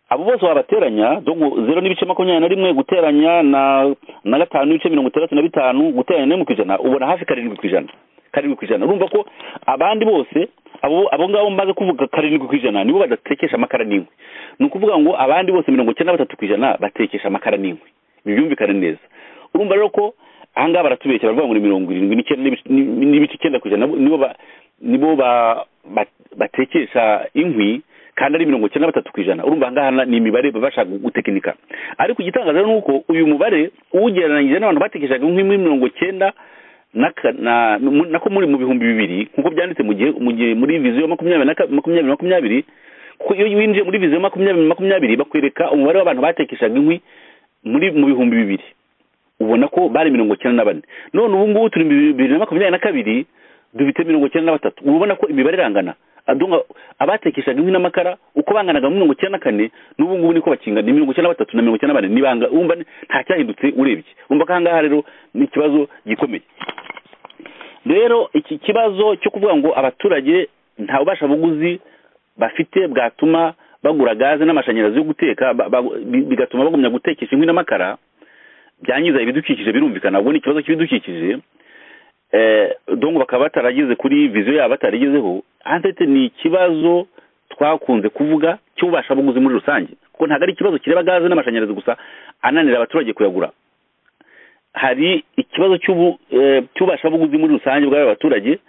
abo bose wabateranya dongo zero n'ibice makumyabiri na rimwe guteranya na na gatanu n'ibice mirongo itandatu na bitanu guteranya na rimwe ku ijana ubona hafi karindwi ku ijana karindwi ku ijana urumva ko abandi bose abo abo ngabo maze kuvuga karindwi ku ijana nibo badatekesha amakara n'inkwi ni ukuvuga ngo abandi bose mirongo icyenda na batatu ku ijana batekesha amakara n'inkwi ibi byumvikane neza urumva rero ko aha ngaha baratubeshya baravuga ngo ni mirongo irindwi n'icyenda n'ibice- n'i- n'ibice icyenda ku ijana nibo ba nibo ba- ba- batekesha inkwi kandi ari mirongo icyenda na batatu ku ijana urumva aha ngaha na- ni imibare baba bashaka gutekinika ariko igitangaza ni uko uyu mubare uwugereranyije n'abantu batekeshaga inkwi muri mirongo icyenda na ka- na- mu- nako muri mu bihumbi bibiri nk'uko byanditse mu gihe mu gihe muri viziyo makumyabiri na ka- makumyabiri makumyabiri kuko iyo winjiye muri viziyo makumyabiri makumyabiri bakwereka umubare w'abantu batekeshaga inkwi muri mu bihumbi bibiri ubona ko bari mirongo icyenda na bane none ubu ngubu turi mu bibiri na makumyabiri na kabiri dufite mirongo icyenda na batatu uba ubona ko imibare irangana Adonga, abatekeshaga inkwi n'amakara uko banganaga muri mirongo icyenda na kane n'ubu ngubu niko bakingana ni mirongo icyenda na batatu na mirongo icyenda na bane nibanga wumva ni- nta cyahindutse urebye wumva ko aha ngaha rero ni ikibazo gikomeye rero iki kibazo cyo kuvuga ngo abaturage nta bubasha buguzi bafite bwatuma bagura gaze n'amashanyarazi yo guteka ba- ba- bi- bigatuma bagumya gutekesha inkwi n'amakara byangiza ibidukikije birumvikana ahubwo ni ikibazo cy'ibidukikije eh donc bakaba batarageze kuri viziyo yabo batarigezeho antete ni ikibazo twakunze kuvuga cy'ububasha buguzi muri rusange kuko ntabwo ari ikibazo kireba gaze n'amashanyarazi gusa ananira abaturage kuyagura hari ikibazo cy'ubu eh, cy'ububasha buguzi muri rusange bw'aba baturage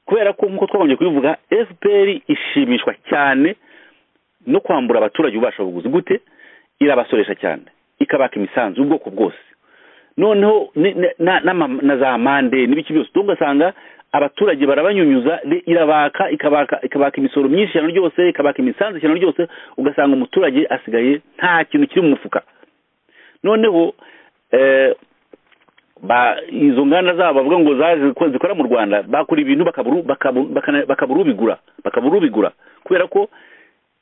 kubera ko nk'uko twabonye kubivuga fpr ishimishwa cyane no kwambura abaturage ububasha buguzi gute irabasoresha cyane ikabaka imisanzu y'ubwoko bwose noneho ni- ni- na- n'ama- na za mande n'ibiki byose utumva ugasanga abaturage barabanyunyuza ni- irabaka ikabaka ikabaka imisoro myinshi cyane ryose ikabaka imisanzu cyane ryose ugasanga umuturage asigaye nta kintu kiri mu mufuka noneho eh, ba izo nganda zabo bavuga ngo zaje ko zikora mu Rwanda bakora ibintu bakaburu bakaburu- bakana- bakaburu bigura bakaburu bigura kubera ko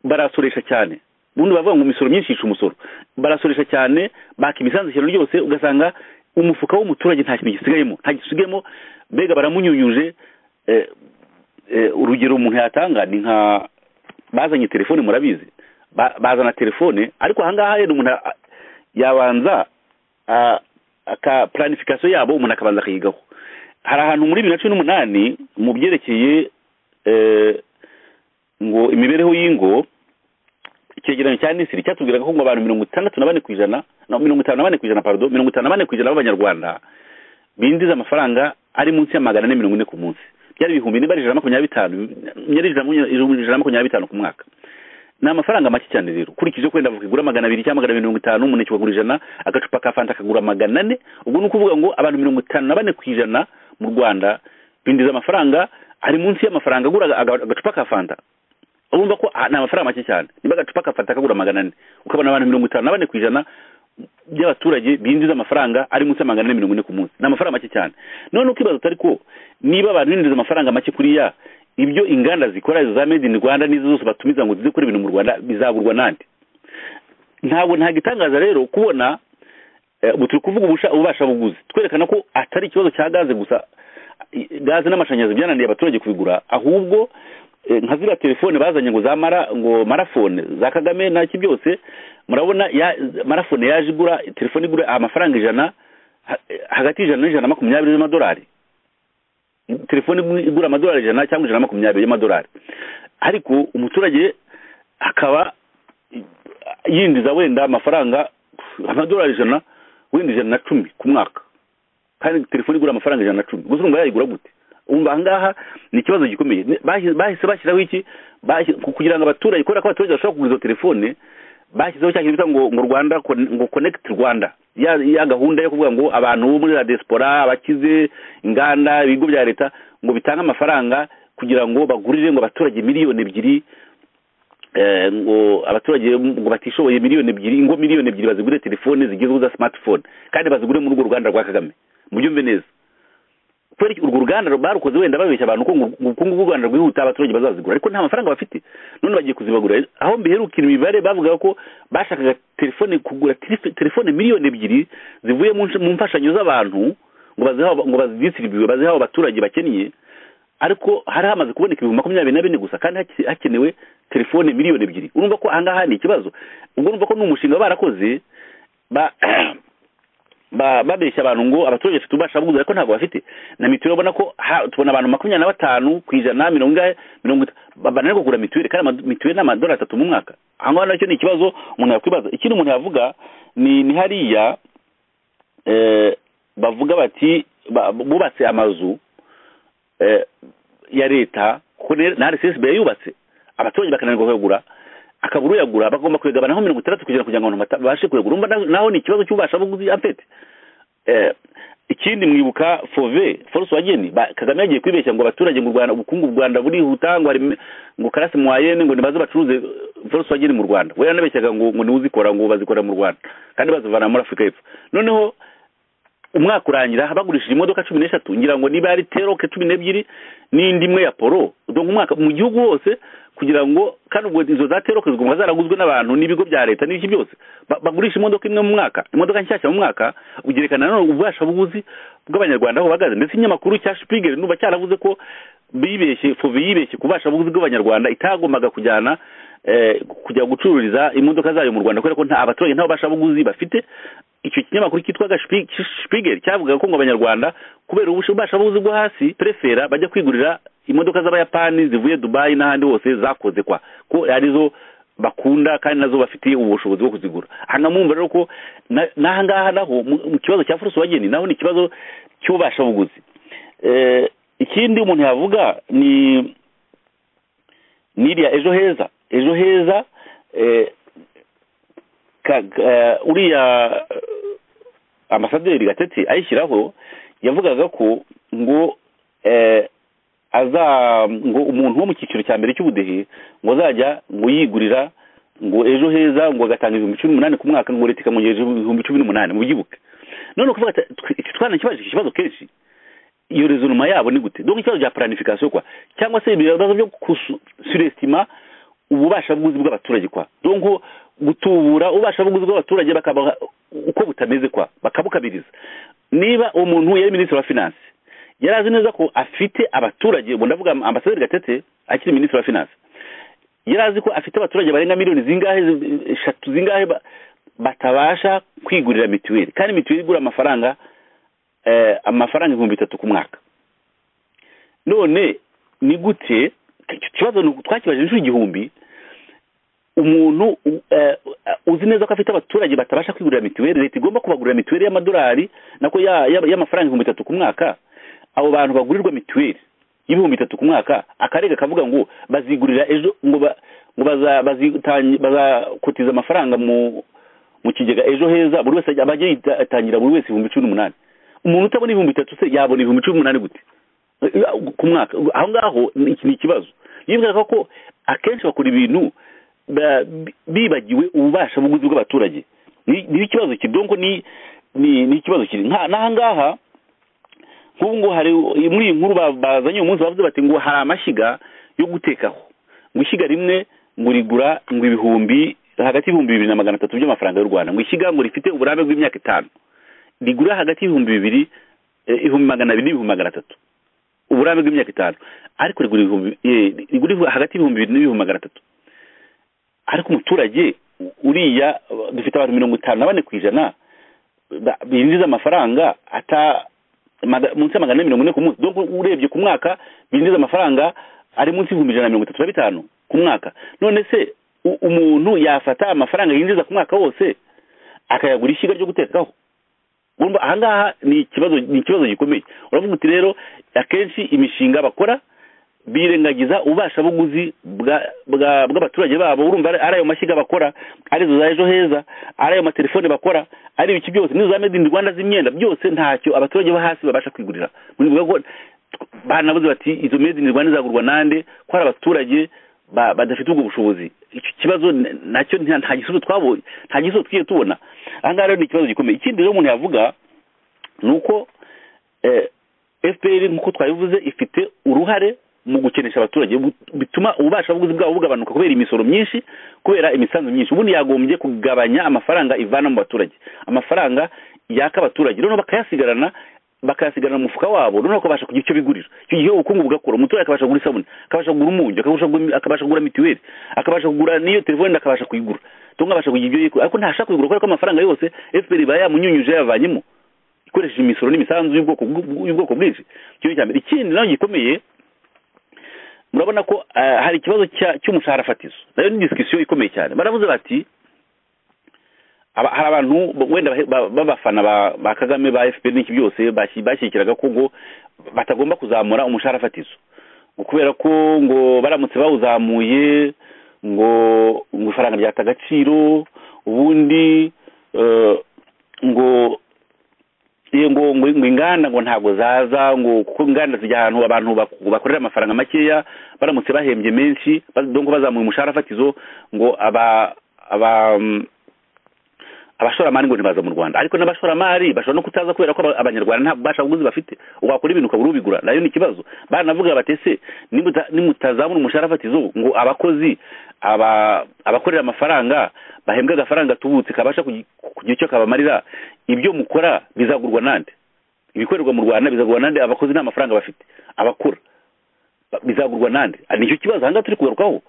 barasoresha cyane ubundi bavuga ngo imisoro myinshi yica umusoro barasoresha cyane baka imisanzu ishyano ryose ugasanga umufuka w'umuturage nta kintu gisigayemo nta gisigayemo mbega baramunyunyuje eh, eh, urugero umuntu yatanga ni nka bazanye telefone murabizi Ba- bazana telefone ariko ahangaha rero umuntu a- yabanza a- aka planification yabo umuntu akabanza akayigaho hari ahantu muri bibiri na cumi n'umunani mu byerekeye eh, ngo imibereho y'ingo icyegeranyo cya nisiri cyatubwiraga ko ngo abantu mirongo itandatu na bane ku ijana no, mirongo itanu na bane ku ijana pardon mirongo itanu na bane ku ijana b'abanyarwanda binjiza amafaranga ari munsi ya magana ane mirongo ine ku munsi byari ibihumbi niba ari ijana na makumyabiri bitanu byari ijana na makumyabiri- ijana na makumyabiri bitanu ku mwaka ni amafaranga make cyane rero ukurikije ko wenda ukigura magana abiri cyangwa magana abiri mirongo itanu umuneke ukagura ijana agacupa ka fanta akagura magana ane ubwo ni ukuvuga ngo abantu mirongo itanu na bane ku ijana mu rwanda binjiza amafaranga ari munsi y'amafaranga agura aga- aga- agacupa ka fanta urumva ko ah, ni amafaranga make cyane niba agacupa kafata kagura magana ane ukabona abantu mirongo itanu na bane ku ijana by'abaturage binjiza amafaranga ari munsi ya magana ane mirongo ine ku munsi ni amafaranga make cyane none ukibaza utari ko niba abantu binjiza amafaranga make kuriya ibyo inganda zikora izo za made in rwanda n'izo zose batumiza ngo zize gukora ibintu mu rwanda bizaburwa nande ntabwo nta gitangaza rero kubona eh, ubu turi kuvuga ubusha- ububasha buguzi twerekana ko atari ikibazo cya gaze gusa i- gaze n'amashanyarazi byananiye abaturage kubigura ahubwo eh, nka ziriya telefone bazanye ngo za mara ngo marafone za kagame naki byose murabona ya marafone yaje igura telefone igura amafaranga ijana ha- eh, hagati y'ijana n'ijana na makumyabiri z'amadolari telefone igu- igura amadolari ijana cyangwa ijana na makumyabiri y'amadolari ariko umuturage akaba yinjiza wenda amafaranga amadolari ijana wenda ijana na cumi ku mwaka kandi telefone igura amafaranga ijana na cumi gusa urumva yayigura gute umva ahangaha ni ikibazo gikomeye Ni- bahise bahise bashyiraho iki Bashyi- ku- kugira ngo abaturage kubera ko abaturage bashobora kugura izo telefone bashyizeho cya kintu bita ngo ngo rwanda Con- ngo connect rwanda ya, ya gahunda yo kuvuga ngo abantu bo muri la diaspora abakize inganda ibigo bya leta ngo bitange amafaranga kugira ngo bagurire ngo abaturage miliyoni ebyiri eh, ngo abaturage ngo batishoboye miliyoni ebyiri ingo miliyoni ebyiri bazigure telefone zigezweho za smartphone kandi bazigure muri urwo ruganda rwa kagame mubyumve neza kubera iki urwo ruganda barukoze wenda babeshya abantu ko ngo ubukungu bw'u rwanda rwihuta abaturage bazazigura ariko nta mafaranga bafite none bagiye kuzibagura aho mbiherukira imibare bavugaga ko bashakaga telefone kugura telef- telefone miliyoni ebyiri zivuye mu nsh- mu mfashanyo z'abantu ngo bazihe abo- ngo bazidisiribiwe bazihe abo baturage bakeneye ariko hari hamaze kuboneka ibihumbi makumyabiri na bine gusa kandi hake- hakenewe telefone miliyoni ebyiri urumva ko ahangaha ni ikibazo ubwo urumva ko ni umushinga barakoze ba ba- babeshya abantu ngo abaturage bafite ububasha bwuzuye ariko ntabwo bafite na mituweli ubona ko ha- tubona abantu makumyabiri na batanu ku ijana mirongo ingahe mirongo itatu bananiwe kugura mituweli kandi ama- mituweli ni amadolari atatu mu mwaka aho ngaho nacyo ni ikibazo umuntu yakwibaza ikindi umuntu yavuga ni ni hariya eh, bavuga bati ba- bubatse amazu eh, ya leta ko ne- na RSSB yubatse abaturage bakananirwa kuyagura akabura uyagura bagomba kuyagabanaho mirongo itandatu kugira kugira ngo abantu bata- babashe kuyagura umva naho- naho ni ikibazo cy'ububasha buguzi afite Eh, ikindi mwibuka fove force wageni ba- kagame yagiye kwibeshya ngo abaturage mu rwanda ubukungu bw'u rwanda burihuta ngo hari me- ngo karasi mwayene ngo nibaze bacuruze eh, force wageni mu rwanda we yanabeshyaga ngo ngo niwe uzikora ngo bazikora mu rwanda kandi bazivana muri afurika y'epfo noneho umwaka urangira bagurishije imodoka cumi n'eshatu ngira ngo niba ari teroke cumi n'ebyiri n'indi imwe ya poro donc umwaka mu gihugu hose kugira ngo kandi ubwo izo za teroke zigomba zaraguzwe n'abantu n'ibigo bya leta n'ibiki byose Ba- bagurisha imodoka imwe mu mwaka imodoka nshyashya mu mwaka ugerekana nanone ububasha buguzi bw'abanyarwanda aho bahagaze ndetse ikinyamakuru cya shipigeri nuba cyaravuze ko bibeshye fove yibeshye ku bubasha buguzi bw'abanyarwanda itagombaga kujyana eh, kujya gucururiza imodoka zayo mu rwanda kubera ko nta abaturage nta bubasha buguzi bafite icyo kinyamakuru cyitwaga Spi- Spiegel cyavugaga ko ngo abanyarwanda kubera ububasha buzi bwo hasi prefera bajya kwigurira imodoka z'abayapani zivuye dubayi n'ahandi hose zakoze kwa ko arizo bakunda kandi nazo bafitiye ubushobozi bwo kuzigura hanga mumva rero ko na- n'aha ngaha naho mu mu kibazo cya furusi wageni naho ni ikibazo cy'ububasha buguzi eh, ikindi umuntu yavuga ni n'iriya ejo heza ejo heza eh, ka- ka- uriya eh, ambasaderi gatete ayishyiraho yavugaga ko ngo eh, aza ngo umuntu wo mu cyiciro cya mbere cy'ubudehe ngo azajya ngo yigurira ngo ejo heza ngo agatanga ibihumbi cumi n'umunani ku mwaka ngo leta ikamwongereza ibihumbi cumi n'umunani mubyibuke none kuvuga ati twe- iki twanakibajije iki kibazo kenshi iyo rezonoma yabo ni gute donc ikibazo cya planification kwa cyangwa se ibibazo byo kusurestima ububasha bw'ubuzi bw'abaturage kwa donc gutubura ububasha bw'ubuzi bw'abaturage bakabaha uko butameze kwa bakabukabiriza niba uwo muntu yari minisitiri wa finance yari azi neza ko afite abaturage ubwo ndavuga ambasaderi gatete akiri minisitiri wa finance yari azi ko afite abaturage barenga miliyoni zingahe zi- eshatu zingahe ba- batabasha kwigurira mituweli kandi mituweli igura amafaranga eh, amafaranga ibihumbi bitatu ku mwaka none ni gute icyo kibazo ni uku, twakibaje inshuro igihumbi umuntu u- eh, uzi neza ko afite abaturage batabasha kwigurira mituweli leta igomba kubagurira mituweli y'amadolari nako ya- ya- y'amafaranga ibihumbi bitatu ku mwaka abo bantu bagurirwa mituweli y'ibihumbi bitatu ku mwaka akarega kavuga ngo bazigurira ejo ngo ba- ngo baza- bazitanye- bazakotiza amafaranga mu mu kigega ejo heza buri wese ajya- abajya yitangira buri wese ibihumbi cumi n'umunani umuntu utabona ibihumbi bitatu se yabona ibihumbi cumi n'umunani gute ku mwaka aho ngaho ni iki ni ikibazo yibwiraga ko akenshi bakora ibintu ba- bi- bibagiwe ububasha buguzi bw'abaturage Ni- ni ikibazo kiri donko ni ni ni ikibazo kiri nka n'aha ngaha nk'ubu ngo hari muri iyi nkuru ba- bazanye uyu munsi bavuze bati ngo hari amashyiga yo gutekaho ngo ishyiga rimwe ngo rigura ngo ibihumbi hagati y'ibihumbi bibiri na magana atatu by'amafaranga y'u rwanda ngo ishyiga ngo rifite uburambe bw'imyaka itanu rigura hagati y'ibihumbi bibiri eh, ibihumbi magana abiri n'ibihumbi magana atatu uburambe bw'imyaka itanu ariko rigura ibihumbi eh, rigura hagati y'ibihumbi bibiri n'ibihumbi magana atatu ariko umuturage uriya dufite abantu mirongo itanu na bane ku ijana ba- binjiza amafaranga ata maga- munsi ya magana ane mirongo ine ku munsi donc urebye ku mwaka binjiza amafaranga ari munsi y'ibihumbi ijana na mirongo itatu na bitanu ku mwaka none se u- umuntu yafata amafaranga yinjiza ku mwaka wose akayagura ishyiga ryo gutekaho urumva ahangaha ni ikibazo ni ikibazo gikomeye uravuga uti rero akenshi imishinga bakora birengagiza ububasha buguzi bwa- bwa- bw'abaturage babo urumva ari ari ayo mashyiga bakora arizo za ejo heza ari ayo matelefone bakora ari ibiki byose n'izo za made in rwanda z'imyenda byose ntacyo abaturage bo hasi babasha kwigurira bivuga ko banabuze bati izo made in rwanda izagurwa nande ko hari abaturage ba- badafite ubwo bushobozi icyo kibazo n- nacyo nta nta gisubizo twabonye nta gisubizo twigiye tubona aha ngaha rero ni ikibazo gikomeye ikindi rero umuntu yavuga ni uko eh, fpr nk'uko twabivuze ifite uruhare mu gukenesha abaturage bu- bituma ububasha bw'ubuzi bwabo bugabanuka kubera imisoro myinshi kubera imisanzu myinshi ubundi yagombye kugabanya amafaranga ivana mu baturage amafaranga yaka abaturage noneho bakayasigarana bakayasigarana mu mufuka wabo noneho bakabasha kugira icyo bigurira icyo gihe ubukungu bugakura umuturage akabasha kugura isabune akabasha kugura umunyu akabasha kugura- akabasha kugura mituweli akabasha kugura n'iyo telefone akabasha kuyigura cyangwa abasha kugira ibyo yigura ariko ntashaka kuyigura kubera ko amafaranga yose fpr iba yamunyunyuje yayavanyemo ikoresheje imisoro n'imisanzu y'ubwoko bw- y'ubwoko bwinshi icyo ni icya mbere ikindi nayo gikomeye murabona ko eh, hari ikibazo cya- cy'umushahara fatizo nayo ni disikisiyo ikomeye cyane baravuze bati aba- hari abantu bo- wenda bahe- ba- b'abafana ba- ba kagame ba fpr n'iki byose bashyi- bashyigikiraga ko ngo batagomba kuzamura umushahara fatizo ngo kubera ko ngo baramutse bawuzamuye ngo ngo ifaranga ryata agaciro ubundi eh, ngo Ye, ngo ngo ngo inganda ngo ntabwo zaza ngo kuko inganda zijya ahantu abantu bak- bakorera amafaranga makeya baramutse bahembye menshi ba- donc bazamuye umushahara fatizo ngo aba aba mm, abashoramari ngo ntibaza mu Rwanda ariko n'abashoramari bashobora no kutaza kubera ko aba- abanyarwanda nta bubasha buguzi bafite wakora ibintu ukabura ubigura nayo ni ikibazo baranavuga batese nimutazamura umushahara fatizo ngo abakozi aba abakorera amafaranga bahembwa agafaranga tubutse kabasha kugi- kugira icyo kabamarira ibyo mukora bizagurwa nande ibikorerwa mu Rwanda bizagurwa nande abakozi nta mafaranga bafite abakora ba- bizagurwa nande Ah, nicyo kibazo ahangaha turi kugarukaho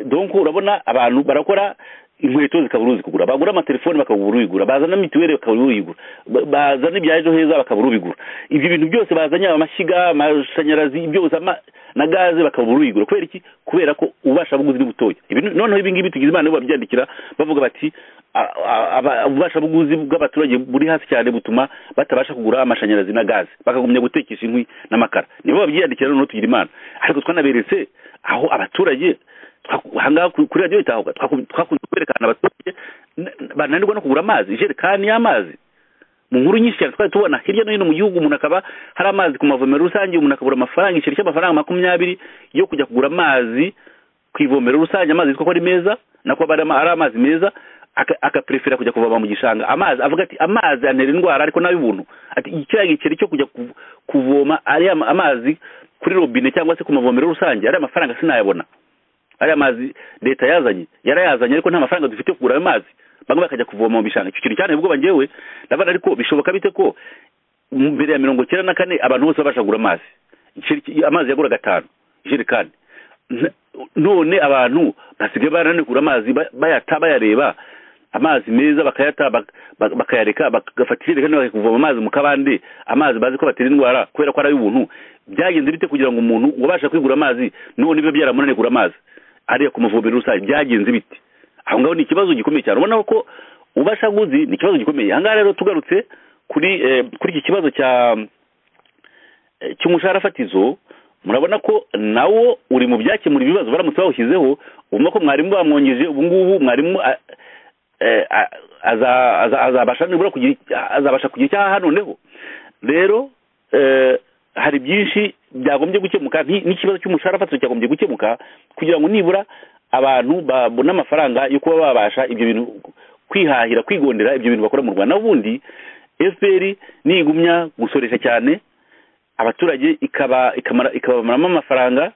donc urabona abantu barakora inkweto zikabura uzikugura bagura amatelefoni bakabura uyigura bazana mituweli bakabura uyigura ba- bazana ibya ejo heza bakabura ubigura ibyo bintu byose bazanye amashyiga amashanyarazi byose ama na gaze bakabura uyigura kubera iki kubera ko ububasha buguzi ni butoya Ibi- noneho ibi ngibi tugize imana yo babyandikira bavuga bati a- a- aba- ububashabuguzi bw'abaturage buri hasi cyane butuma batabasha kugura amashanyarazi na gaze bakagumya gutekesha inkwi n'amakara nibo babyiyandikira noneho tugira imana ariko twanaberetse aho abaturage twaku- ahangaha ku- kuri radiyo itahuka twaku- twakunze kwerekana abaturage n- n- bananirwa no kugura amazi ijerekani y'amazi mu nkuru nyinshi cyane twari tubona hirya no hino mu gihugu umuntu akaba hari amazi ku mavomero rusange umuntu akabura amafaranga igiceri cy'amafaranga makumyabiri yo kujya kugura amazi ku ivomero rusange amazi yitwa ko ari meza nako aba ari ama- ari amazi meza aka- akaprefera kujya kuvoma mu gishanga amazi avuga ati amazi antera indwara ariko nabi ubuntu ati kiriya giceri cyo kujya kuv- kuvoma ari ama- amazi kuri robine cyangwa se ku mavomero rusange ari amafaranga sinayabona ariya mazi leta yazanye yarayazanye ariko nta mafaranga dufite yo kugura ayo mazi bamwe bakajya kuvoma mu bishanga icyo kintu cyane ubwoba njyewe ndabona ariko bishoboka bite ko mbere ya mirongo icyenda na kane abantu bose babasha kugura amazi Igiceri- amazi yagura gatanu ijerekani N- none abantu basigaye barananiwe kugura amazi ba- bayata bayareba amazi meza bakayata bak- bak- bakayareka bagafata ijerekani bakajya kuvoma amazi mu kabande amazi bazi ko batera indwara kubera ko ari ay'ubuntu byagenze bite kugira ngo umuntu ubasha kwigura amazi none biba byaramunaniye kugura amazi ariya ku mavomero rusange byagenze bite aho ngaho ni ikibazo gikomeye cyane ubona ko ubashaguzi ni ikibazo gikomeye ahangaha rero tugarutse kuri eh, kuri iki kibazo cya eh, cy'umushahara fatizo murabona ko nawo uri mu byakemura ibibazo baramutse bawushyizeho ubona ko mwarimu bamwongeje ubu ngubu mwarimu a- eh, a- aza- aza- azabasha nibura kugira azabasha kugira icyo aha noneho rero eh, hari byinshi byagombye gukemuka nki- n'ikibazo cy'umushahara fatizo cyagombye gukemuka kugira ngo nibura abantu babone amafaranga yo kuba babasha ibyo bintu kwihahira kwigondera ibyo bintu bakora mu rwanda n'ubundi efuperi nigumya gusoresha cyane abaturage ikaba ikamara ikabamaramo amafaranga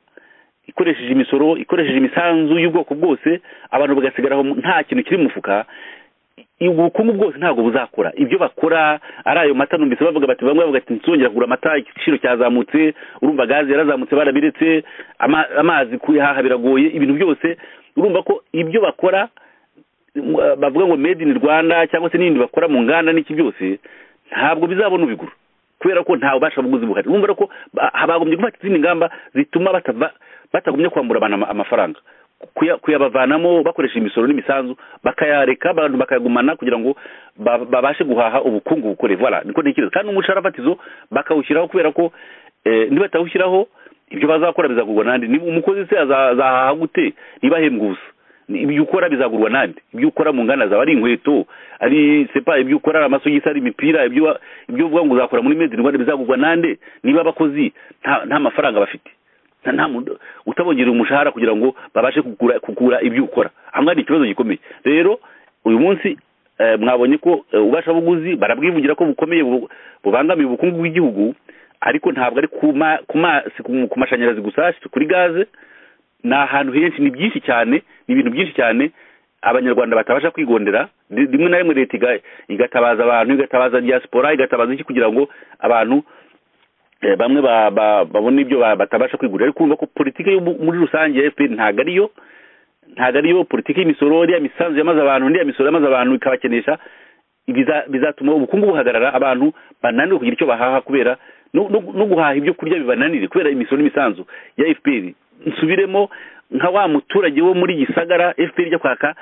ikoresheje imisoro ikoresheje imisanzu y'ubwoko bwose abantu bagasigara aho nta kintu kiri mu mufuka i- ubukungu bwose ntabwo buzakora ibyo bakora ari ayo mata numvise bavuga bati bamwe bavuga ati ntituzongera kugura amata igiciro cyazamutse urumva gaze yarazamutse barabiretse ama- amazi kuyahaha biragoye ibintu byose urumva ko ibyo bakora m- bavuga ngo made in rwanda cyangwa se n'ibindi bakora mu nganda n'iki byose ntabwo bizabona ubigura kubera ko ntawe ubasha buguzi buhari urumva rero ko ba- bagombye gufata izindi ngamba zituma batava batagumye kwambura abantu ama- amafaranga kuya- kuyabavanamo bakoresha imisoro n'imisanzu bakayareka abantu bakayagumana kugira ngo ba- babashe guhaha ubukungu bukore voilà niko ntekereza kandi n'umushahara fatizo bakawushyiraho kubera ko eh, nibatawushyiraho ibyo bazakora bizagurwa nandi niba umukozi se aza- azahaha gute niba ahembwa ubusa Ni- ibyo ukora bizagurwa nandi ibyo ukora mu nganda zaba ari inkweto ari sepa ibyo ukora ari amasogisi ari imipira ibyo wa- ibyo uvuga ngo uzakora muri made in rwanda bizagurwa nande niba abakozi nta nta mafaranga bafite nta nta muntu utabongerera umushahara kugira ngo babashe kugura kugura ibyo ukora ahangaha ni ikibazo gikomeye rero uyu munsi eh, mwabonye ko eh, ububashabuguzi barabwivugira ko bukomeye bu- bubangamiye ubukungu bw'igihugu ariko ntabwo ari ku ma- ku ma- si ku- ku mashanyarazi gusa si kuri gaze ni ahantu henshi ni byinshi cyane ni ibintu byinshi cyane abanyarwanda batabasha kwigondera Ri- rimwe na rimwe leta iga- igatabaza abantu igatabaza diaspora igatabaza iki kugira ngo abantu eh, bamwe ba- ba- babone ibyo ba- batabasha kwigurira ariko urumva ko politiki yo mu- muri rusange ya fpr ntabwo ariyo ntabwo ariyo politiki y'imisoro iriya misanzu yamaze abantu n'iriya misoro yamaze abantu ikabakenesha ibiza- bizatuma ubukungu buhagarara abantu bananiwe kugira icyo bahaha kubera no no- no guhaha ibyo kurya bibananire kubera imisoro n'imisanzu ya fpr nsubiremo nka wa muturage wo muri gisagara fpr ijya kwaka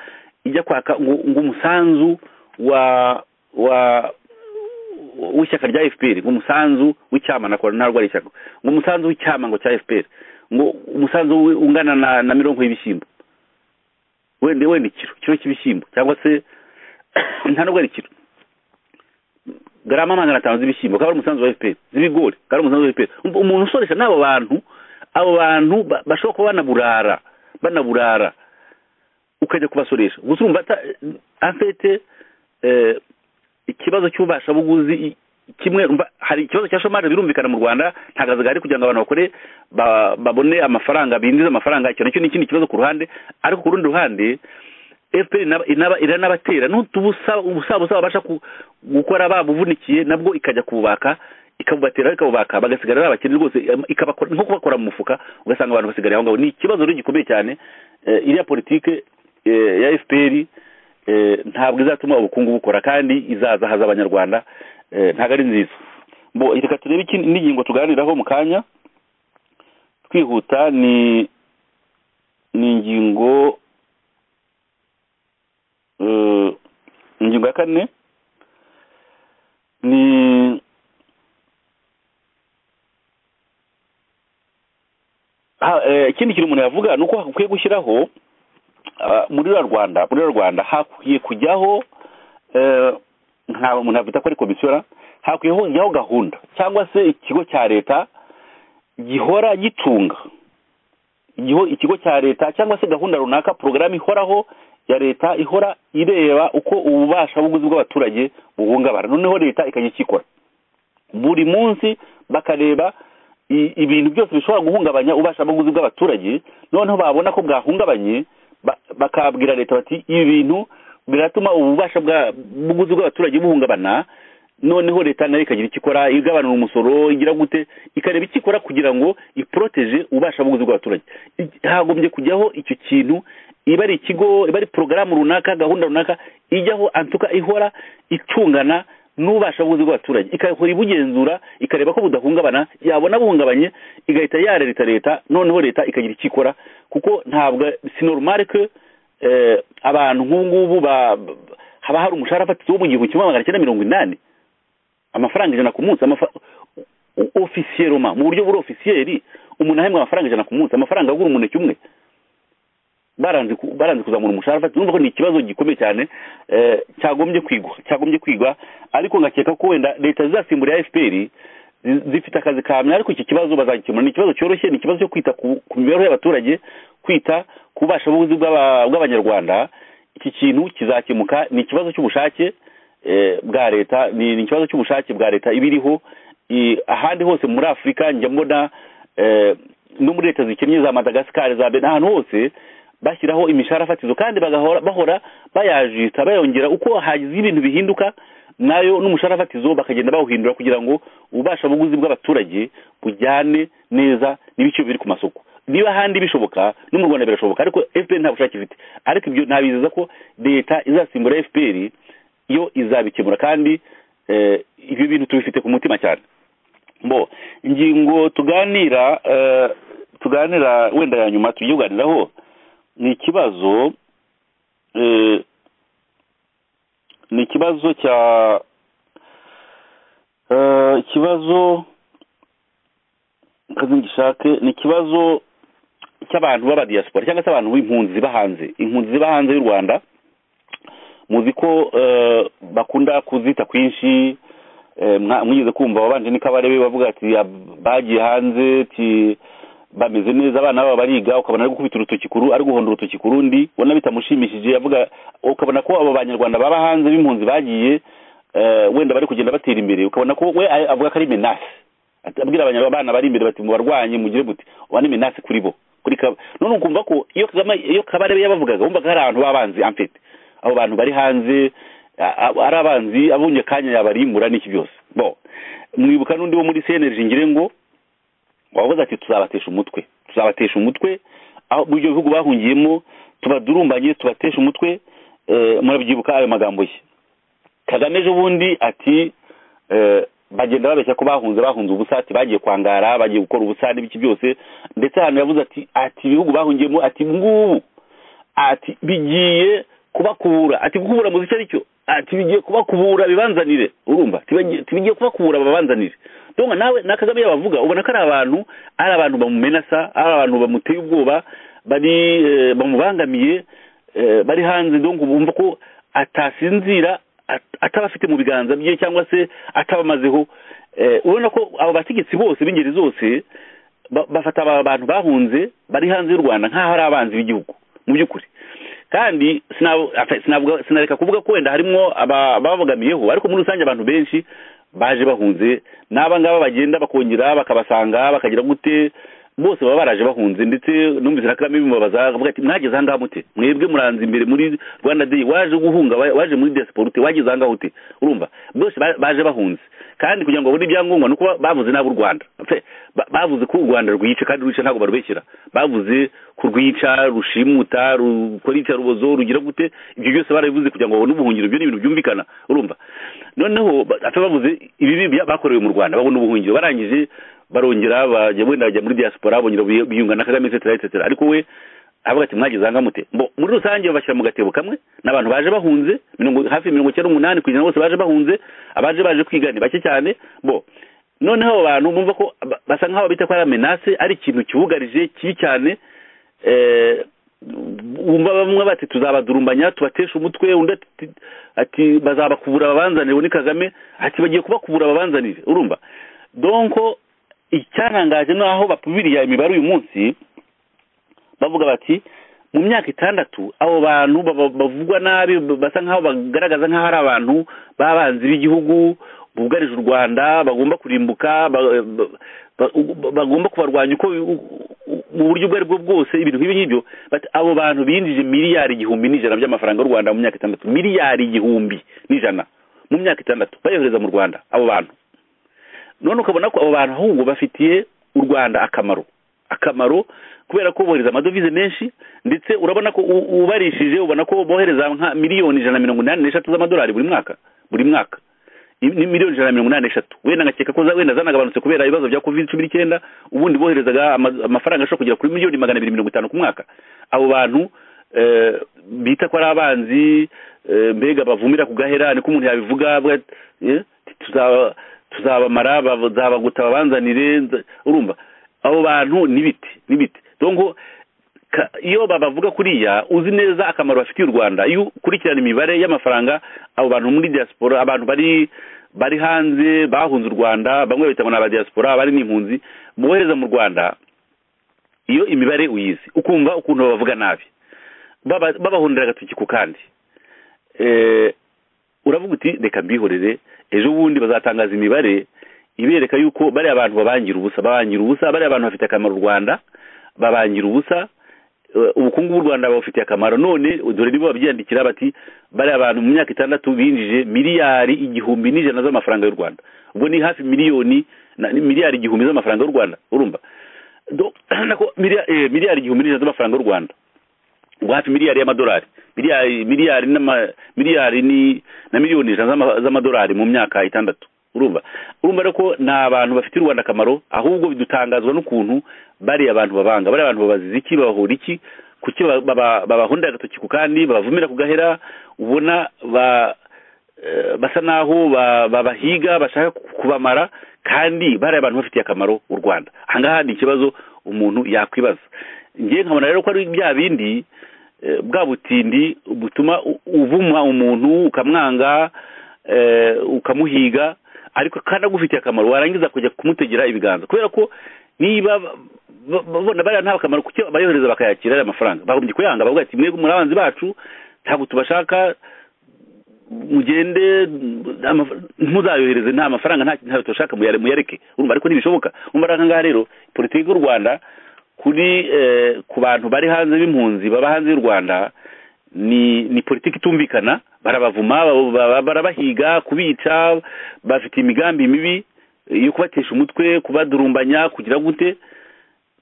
ijya kwaka ngo ngo umusanzu wa wa w'ishyaka rya fpr ngo umusanzu w'icyama nakora ntabwo ari ishyaka ngo umusanzu w'icyama ngo cya fpr ngo umusanzu we ungana na, na mirongo y'ibishyimbo wenda wenda ikiro ikiro cy'ibishyimbo cyangwa se nta nubwo ari ikiro garama magana atanu z'ibishyimbo akaba ari umusanzu wa fpr z'ibigori akaba ari umusanzu wa fpr Um- umuntu usoresha n'abo bantu abo bantu ba- bashobora kuba banaburara banaburara ukajya kubasoresha gusa urumva ata- afite eh, ikibazo cy'ububashabuguzi i- kimwe umva, hari ikibazo cya shomari birumvikana mu rwanda nta kazi gahari kugira ngo abantu bakore ba- babone amafaranga binjize amafaranga icyo nacyo ni ikindi kibazo ku ruhande ariko ku rundi ruhande fpr inaba- inaba- iranabatera n'utubusa ubusabusa babasha ku- gukora babuvunikiye nabwo ikajya kubaka ikabubatera ikabubaka bagasigara ari abakene rwose em, ikabakora nko kubakora mu mufuka ugasanga abantu basigariye aho ngaho ni ikibazo rero gikomeye cyane eh, iriya politike eh, ya fpr eh, ntabwo izatuma ubukungu bukora kandi izaza haza abanyarwanda eh, ntabwo ari nziza bo reka turebe ikindi- indi ngingo tuganiraho mu kanya twihuta ni ni ingingo eh, ngingo ya kane ni Ha- eh, ikindi kintu umuntu yavuga ni uko hakwiye gushyiraho ah, muri ruriya rwanda muri ruriya rwanda hakwiye kujyaho eh, nta umuntu yavuga ko ari komisiyona hakwiye kujyaho gahunda cyangwa se ikigo cya leta gihora gitunga igiho- ikigo cya leta cyangwa se gahunda runaka porogaramu ihoraho ya leta ihora ireba uko ububasha buguzi bw'abaturage buhungabana noneho leta ikajya ikikora buri munsi bakareba i- ibintu byose bishobora guhungabanya ububasha bw'ubuguzi bw'abaturage noneho babona ko bwahungabanye ba- bakabwira leta bati ibi bintu biratuma ububasha bwa- bw'ubuguzi bw'abaturage buhungabana noneho leta nayo ikagira icyo ikora igabanura umusoro igira gute ikareba icyo ikora kugira ngo iporoteje ububasha bw'ubuzi bw'abaturage I- hagombye kujyaho icyo kintu iba ari ikigo iba ari porogaramu runaka gahunda runaka ijyaho antuka ihora itungana n'ububasha bw'ubuzi bw'abaturage igahora ibugenzura ikareba ko budahungabana yabona buhungabanye igahita yarereta leta noneho leta ikagira icyo ikora kuko ntabwo sinorumare ko eh, abantu nk'ubu ngubu ba- ba- haba hari umushahara fatizo wo mu gihumbi kimwe magana cyenda mirongo inani amafaranga ijana ku munsi amafa ofisiyeroma mu buryo buri ofisiyeri umuntu ahembwa amafaranga ijana ku munsi amafaranga agura umuneke umwe baranze ku- baranze kuzamura umushahara fatizo urumva ko ni ikibazo gikomeye cyane eh, cyagombye kwigwa cyagombye kwigwa ariko ngakeka ko wenda leta zizasimbura fpr zi- zifite akazi kamye ariko iki kibazo bazagikemura ni ikibazo cyoroshye ni ikibazo cyo kwita ku ku mibereho y'abaturage kwita ku bubasha bw'ubuzi bw'aba- bw'abanyarwanda iki kintu kizakemuka ni ikibazo cy'ubushake eh, bwa leta ni ni ikibazo cy'ubushake bwa leta iba iriho I- ahandi hose muri afurika njya mbona eh, no muri leta zikennye za madagascar za bena ahantu hose bashyiraho imishahara fatizo kandi bagahora bahora bayajita bayongera uko hagize ibintu bihinduka nayo n'umushahara fatizo bakagenda bawuhindura kugira ngo ububasha buguzi bw'abaturage bujyane neza n'ibiciro biri ku masoko niba ahandi bishoboka no mu rwanda birashoboka ariko fpr nta bushake ifite ariko ibyo ntabizeza ko leta izasimbura fpr yo izabikemura kandi eh, ibyo bintu tubifite ku mutima cyane bo ingingo tuganira eh, tuganira wenda ya nyuma tugiye kuganiraho ni ikibazo eh, ni ikibazo cya eh, ikibazo kazi ngishake ni ikibazo cy'abantu b'abadiyasipora cyangwa se abantu b'impunzi ziba hanze impunzi ziba hanze y'u rwanda muzi ko eh, bakunda kuzita kwinshi eh, mwa- mwigeze kumva wabanje n'ikabarebe bavuga ati "Ab- bagiye hanze ati bameze neza abana babo bariga ukabona ari gukubita urutoki kuru ari guhonda urutoki ku rundi ubona bitamushimishije yavuga ukabona ko abo banyarwanda baba hanze b'impunzi bagiye eh, wenda bari kugenda batera imbere ukabona ko we a- avuga ko ari menasi Ati- abwira abanyabana bari imbere bati mubarwanye mugire muti uba ni menasi kuri bo kuri kaba none ukumva ko iyo kagame iyo kabarebe yabavugaga wumvaga hari abantu b'abanzi amfite abo bantu bari hanze a- a- ari abanzi abonye kanya yabarimbura n'iki byose bo mwibuka n'undi wo muri seneji ngire ngo wavuze ati tuzabatesha umutwe tuzabatesha umutwe aho mu ibyo bihugu bahungiyemo tubadurumbanye tubatesha umutwe eh, murabyibuka ayo magambo ye kagame ejo bundi ati eh, bagenda babeshya ko bahunze bahunze ubusati bagiye kwangara bagiye gukora ubusani biki byose ndetse ahantu yavuze ati ati ibihugu bahungiyemo ati ngubu ati bigiye kubakubura ati gukubura muzi icyo ari cyo ati bigiye kubakubura bibanzanire urumva ati bagiye- ati bigiye kubakubura babanzanire donka nawe na kagame yabavuga ubona ko ari abantu ari abantu bamumenasa ari abantu bamuteye ubwoba bari eh, bamubangamiye eh, bari hanze donc bumva ko atasinzira at- ataba afite mu biganza bye cyangwa se atabamazeho Eh, urabona ko abo bategetsi bose b'ingeri zose ba- bafata aba bantu bahunze bari hanze y'u rwanda nk'aho ari abanzi b'igihugu mu by'ukuri kandi sinabu- afe- sinavuga- sinareka kuvuga ko wenda harimo aba- ababogamiyeho ariko muri rusange abantu benshi baje bahunze n'aba ngaba bagenda bakongera bakabasanga bakagira gute bose baba baraje bahunze ndetse numvise na kagame bimubabaza avuga ati mwageze aha ngaha mute mwebwe muranze imbere muri rwanda day waje guhunga wa- waje muri diaspora ute wageze aha ngaha ute urumva bose ba- baje bahunze kandi kugira ngo babone ibyangombwa ni uko ba- bavuze nabi u rwanda Fe- ba- bavuze ko u rwanda rwica kandi rwica ntabwo barubeshyera bavuze ko rwica rushimuta rukora iyicarubozo rugira gute ibyo byose barabivuze kugira ngo babone ubuhungiro ibyo ni ibintu byumvikana urumva noneho ba- ate bavuze ibibi bya- bakorewe mu rwanda babona ubuhungiro barangije barongera bajya wenda bajya muri diaspora bongera biy- biyunga na kagame etc etc ariko we avuga ati mwagize aha mute Mbo, muri rusange bashyira mu gatebo kamwe ni abantu baje bahunze mirongo- hafi mirongo icyenda n'umunani ku ijana bose baje bahunze abaje baje kwiga ni bake cyane bo noneho abo bantu bumva ko ba- basa nk'aho bita ko ari amenase ari ikintu kibugarije kibi cyane eh, wumva bamwe bati tuzabadurumbanya tubatesha umutwe undi ati- ati- ati bazabakubura babanzanire uwo ni kagame ati bagiye kubakubura babanzanire urumva donko icyantangaje ni aho bapubiriya imibare uyu munsi bavuga bati mu myaka itandatu abo bantu baba- bavugwa nabi basa nk'aho bagaragaza nk'aho ari abantu b'abanzi b'igihugu bugarije u rwanda bagomba kurimbuka ba- ba- ba- bagomba kubarwanya uko mu buryo ubwo ari bwo bwose ibintu nk'ibi ngibyo bati abo bantu binjije miliyari igihumbi n'ijana by'amafaranga y'u rwanda mu myaka itandatu miliyari igihumbi n'ijana mu myaka itandatu bayohereza mu rwanda abo bantu none ukabona ko abo bantu ahubwo bafitiye u rwanda akamaro akamaro kubera ko bohereza amadovize menshi ndetse urabona ko u- ubarishije ubona ko bohereza nka miliyoni ijana na mirongo inani n'eshatu z'amadolari buri mwaka buri mwaka I- ni miliyoni ijana na mirongo inani n'eshatu wenda nkakeka ko za- wenda zanagabanutse kubera ibibazo bya covid cumi n'icyenda ubundi boherezaga ama- amafaranga ashobora kugera kuri miliyoni magana abiri mirongo itanu ku mwaka abo bantu eh, bita ko ari abanzi eh, mbega bavumira ku gahera niko umuntu yabivuga avuga ati, eh, tuzaba- tuzabamara bazabaguta babanzanire nza- urumva abo bantu n'ibiti n'ibiti donko ka- iyo babavuga kuriya uzi neza akamaro bafitiye u rwanda iyo ukurikirana imibare y'amafaranga abo bantu muri diaspora abantu bari bari hanze bahunze u rwanda bamwe babita ngo ni abadiaspora abari n'impunzi bohereza mu rwanda iyo imibare uyizi ukumva ukuntu babavuga nabi Baba- babahundira agatoki ku kandi Eh, uravuga uti reka mbihorere ejo bundi bazatangaza imibare ibereka yuko bariya abantu babangira ubusa babangira ubusa bariya abantu bafite akamaro u rwanda babangira ubusa eh, ubukungu bw'u rwanda babufitiye akamaro none dore nibo babyiyandikira bati bariya abantu mu myaka itandatu binjije miliyari igihumbi n'ijana z'amafaranga y'u rwanda ubwo ni hafi miliyoni na ni miliyari igihumbi z'amafaranga y'u rwanda urumva Do- nako miliya- eh, miliyari igihumbi n'ijana z'amafaranga y'u rwanda ubwo hafi miliyari y'amadolari miliyari miliyari n'ama miliyari ni na miliyoni ijana z'ama- z'amadolari mu myaka itandatu urumva urumva rero ko ni abantu bafitiye u rwanda akamaro ahubwo bidutangazwa n'ukuntu bariya abantu babanga bariya abantu babaziza iki babahura iki kuki baba- baba- babahundira agatoki ku kandi babavumira ku gahera ubona ba eh, basa naho ba- babahiga bashaka kubamara kandi bari abantu bafitiye akamaro u rwanda ahangaha ni ikibazo umuntu yakwibaza ngewe nkabona rero ko ari bya bindi eh, bwa butindi butuma u- uvuma umuntu ukamwanga eh, ukamuhiga ariko kandi agufitiye akamaro warangiza kujya kumutegera ibiganza kubera ko niba ba- ba- babona bariya nta akamaro kuki bayohereza bakayakira ariya mafaranga bagombye kuyanga bavuga ati mwebwe muri abanzi bacu ntabwo tubashaka mugende ama- ntimuzayohereze nta mafaranga nta ntayo tubashaka muyare- muyareke urumva ariko ntibishoboka urumva rero aha ngaha rero politiki y'u rwanda kuri eh, ku bantu bari hanze b'impunzi baba hanze y'u rwanda ni ni politiki itumvikana barabavuma ba- ba- barabahiga kubica bafite imigambi mibi eh, yo kubatesha umutwe kubadurumbanya kugira gute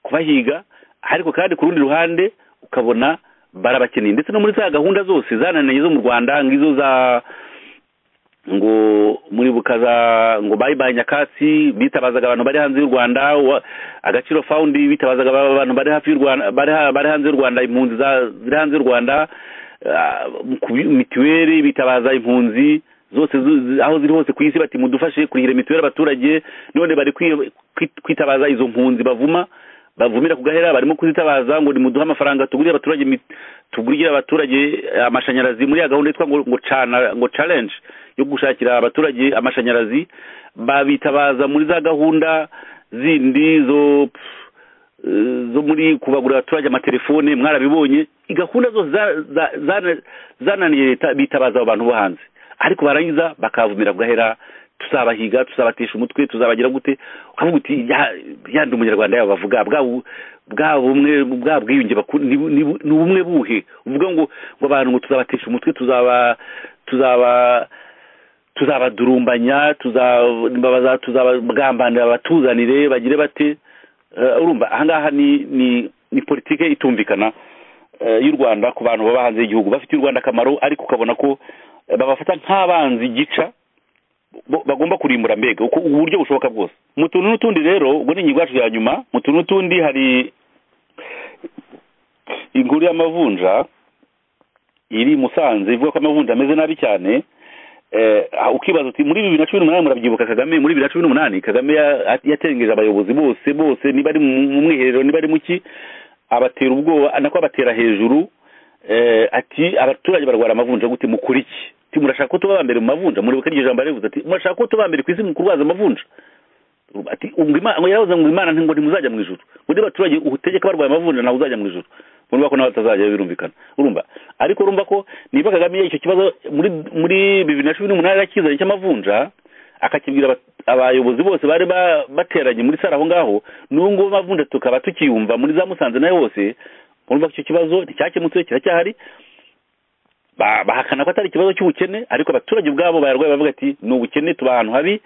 kubahiga ariko kandi ku rundi ruhande ukabona barabakeneye ndetse no muri za gahunda zose zananiranye zo mu rwanda nk'izo za ngo muri bukaza ngo bayibaye nyakatsi bitabazaga abantu bari hanze y'u rwanda wa- agaciro fawundi bitabazaga aba- abantu bari hafi y'u rwanda bari ha- bari hanze y'u rwanda impunzi za- ziri hanze y'u rwanda ah, ku bi- mituweli bitabaza impunzi zose zu- zi- aho ziri hose ku isi bati mudufashe kurihira mituweli abaturage none bari kwi- kwi- kwitabaza izo mpunzi bavuma bavumira ku gahera barimo kuzitabaza ngo nimuduhe amafaranga tugurire abaturage mit- tugurire abaturage eh, amashanyarazi muri ya gahunda yitwa ngo ngo cana ngo challenge yo gushakira abaturage amashanyarazi babitabaza muri za gahunda zindi zo eh, zo muri kubagurira abaturage amatelefone mwarabibonye gahunda zose za- za- zana- zananiye leta bitabaza abo bantu bo hanze ariko barangiza bakavumira gahera tuzabahiga tuzabatesha umutwe tuzabagira gute ukavuga uti "Ya- yandi umunyarwanda yabo bavuga bwa bu- bwa bumwe bwa bwiyunge baku- ni bu- ni bu- ni ubumwe buhe uvuga ngo ngo abantu ngo tuzabatesha umutwe tuzaba tuzaba tuzabadurumbanya tuzababaza tuzabagambanira abatuzanire bagire bate Eh, urumva ahangaha ni ni ni politike itumvikana eh, y'u rwanda ku bantu baba hanze y'igihugu bafitiye u rwanda akamaro ariko ukabona ko eh, babafata nk'abanzi gica bo- bagomba kurimbura mbega uko uburyo bushoboka bwose mu tuntu n'utundi rero ubwo ni ingingo yacu ya nyuma mu tuntu n'utundi hari inkuru y'amavunja iri i musanze ivuga ko amavunja ameze nabi cyane eh, ah, ukibaza uti muri bibiri na cumi n'umunani murabyibuka kagame muri bibiri na cumi n'umunani kagame ya- yatengeje abayobozi bose bose niba ari mu mu mwiherero niba ari mu ki abatera ubwoba nako abatera hejuru eh, ati abaturage barwara amavunja gute mukora iki ti murashaka ko tuba abambere mu mavunja muribuka iryo jambo yaravuze ati murashaka ko tuba abambere ku isi mu kurwaza amavunja ati ubwo imana ngo yaravuze ngo imana ngo ntimuzajya mu ijuru undi baturage utegeka barwaye amavunja ntabwo uzajya mu ijuru urumva ko nawe atazajya birumvikana urumva ariko urumva ko niba kagame icyo kibazo muri muri bibiri na cumi n'umunani arakizanye cy'amavunja akakibwira aba- abayobozi bose bari ba- bateranye muri sare aho ngaho n'ubu ngubu amavunja tukaba tukiyumva muri za musanze nayo hose urumva ko icyo kibazo nticyakemutse kiracyahari ba- bahakana ko atari ikibazo cy'ubukene ariko abaturage ubwabo bayarwaye bavuga ati ni ubukene tuba ahantu habi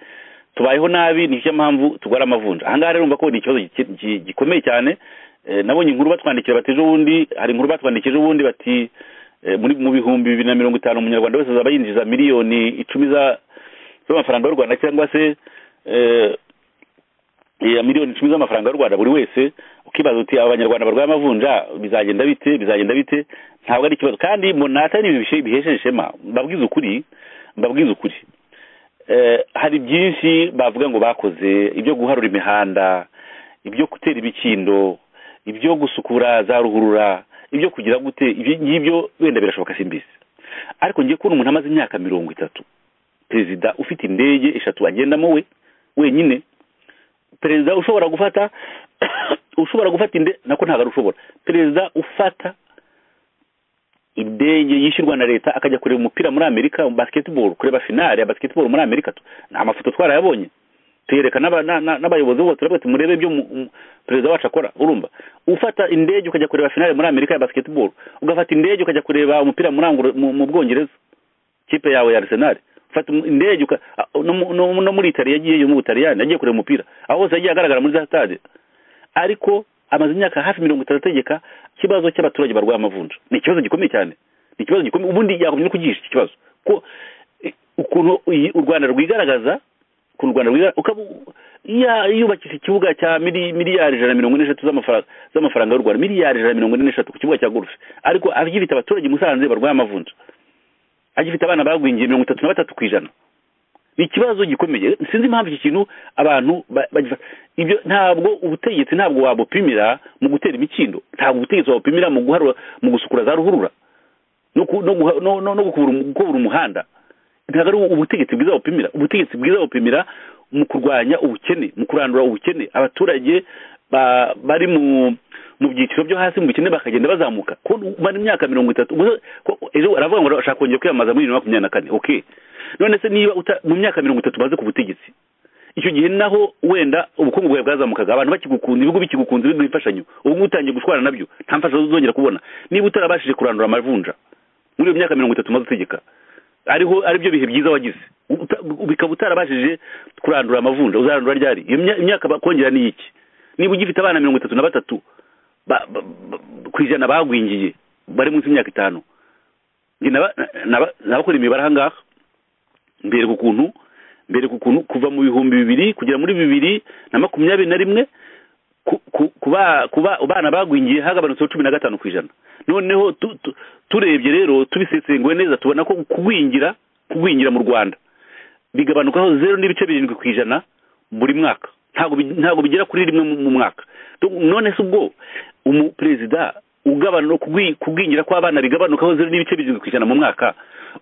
tubayeho nabi nicyo mpamvu tugwara amavunja ahangaha rero urumva ko ni ikibazo gike- gi- gikomeye cyane Eh, nabonye inkuru batwandikira bati ejo bundi hari inkuru batwandikira ejo bundi bati eh, muri mu bihumbi bibiri na mirongo itanu umunyarwanda wese azaba yinjiza miliyoni icumi za- z'amafaranga y'u rwanda cyangwa se eh, ya miliyoni icumi z'amafaranga y'u rwanda buri wese ukibaza uti aba banyarwanda barwaye amavunja bizagenda bite bizagenda bite ntabwo ari ikibazo kandi mbona atari ibintu bishe- bihesheje ishema mbabwiza ukuri mbabwiza ukuri Eh, hari byinshi bavuga ngo bakoze ibyo guharura imihanda ibyo gutera ibikindo ibyo gusukura za ruhurura ibyo kugira gute ibyo ngibyo wenda birashoboka simbizi ariko ngiye kubona umuntu amaze imyaka mirongo itatu perezida ufite indege eshatu agendamo we wenyine perezida ushobora gufata ushobora gufata inde nako ntabwo ari ushobora perezida ufata indege yishyurwa na leta akajya kureba umupira muri amerika basketball kureba finale ya basketball muri amerika tu- ni amafoto twarayabonye tuyereka n'aba- na- na- n'abayobozi bose turavuga ati murebe ibyo mu- mu- perezida wacu akora urumva ufata indege ukajya kureba finale muri amerika ya basketball ugafata indege ukajya kureba umupira muri Anglo- mu mu bwongereza kipe yawe ya arsenal ufata um- indege uka- a- no mu- no mu- no muri itali yagiyeyo mu butaliyani yagiye kureba umupira aho hose yagiye agaragara muri za stade ariko amaze imyaka hafi mirongo itatu ategeka ikibazo cy'abaturage barwaye amavunja ni ikibazo gikomeye cyane ni ikibazo gikomeye ubundi yakomye no kugihisha iki kibazo ko eh, ukuntu iyi- u rwanda rwigaragaza ukuntu u rwanda rwigaragaza ukaba u- ya- yubakisha ikibuga cya mili- miliyari ijana na mirongo ine n'eshatu z'amafaranga z'amafaranga y'u rwanda miliyari ijana na mirongo ine n'eshatu ku kibuga cya golfe ariko agifite abaturage i musanze barwaye amavunja agifite abana bagwingiye mirongo itatu na batatu ku ijana ni ikibazo gikomeye sinzi impamvu iki kintu abantu ba- bagifata ibyo ntabwo ubutegetsi ntabwo wabupimira mu gutera imikindo ntabwo ubutegetsi wabupimira mu guharura mu gusukura za ruhurura no ku- no guha- no- no- no gukubura umu- gukubura umuhanda ntabwo ari ubutegetsi bwiza bupimira ubutegetsi bwiza bupimira mu kurwanya ubukene mu kurandura ubukene abaturage ba- bari mu mu byiciro byo hasi mu bukene bakagenda bazamuka ko umara imyaka mirongo itatu ubwo- ko- ejo aravuga ngo arashaka kongera kwiyamamaza muri bibiri na makumyabiri na kane okay none se niba uta- mu myaka mirongo itatu umaze ku butegetsi icyo gihe naho wenda ubukungu bwawe bwazamukaga abantu bakigukunda ibihugu bikigukunze biguha imfashanyo ubu ngubu utangiye gushwana nabyo nta mfashanyo uzongera kubona niba utarabashije kurandura amavunja muri iyo myaka mirongo itatu umaze utegeka ariho aribyo bihe byiza wagize Uta- bikaba utarabashije kurandura amavunja uzarandura ryari iyo mya- imyaka bakongera ni iki niba ugifite abana mirongo itatu na batatu ba- ba- ba- ku ijana bagwingiye bari munsi y'imyaka itanu Njye naba- naba- nabakora imibare aha ngaha mbereka ukuntu mbereka ukuntu kuva mu bihumbi bibiri kugera muri bibiri na makumyabiri na rimwe ku- ku- kuba kuba abana bagwingiye hagabanutseho cumi na gatanu ku ijana noneho tu- tu- turebye rero tubisesenguye neza tubona ko kugwingira kugwingira mu rwanda bigabanukaho zeru n'ibice birindwi ku ijana buri mwaka ntabwo bi- ntabwo bigera kuri rimwe mu- mu mwaka Donc, none se ubwo umuperezida ugabana kugwi- kugwingira kw'abana bigabanukaho zeru n'ibice birindwi ku ijana mu mwaka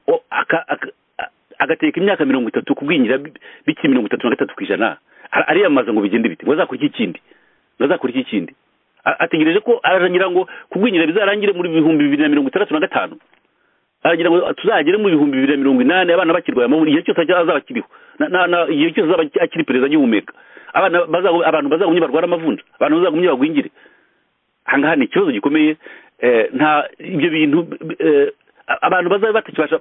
o- aka- aka- a- agateka imyaka mirongo itatu kugwingira bi- bikiri mirongo itatu na gatatu ku ijana Ar- ariyamamaza ngo bigende biti ngo azakora iki kindi ngo azakora iki kindi A- ategereje ko ararangira ngo kugwingira bizarangire muri bihumbi bibiri na mirongo itandatu na gatanu aragira ngo tuzagere mu bihumbi bibiri na mirongo inani abana bakirwaye amavunja igihe cyose ajya- azaba akiriho Na- na- na- igihe cyose azaba akiri perezida agihumeka abana bazagu- abantu bazagumye barwara amavunja abantu bazagumye bagwingire ahangaha ni ikibazo gikomeye eh, nta ibyo bintu eh, a- abantu bazaba batakibasha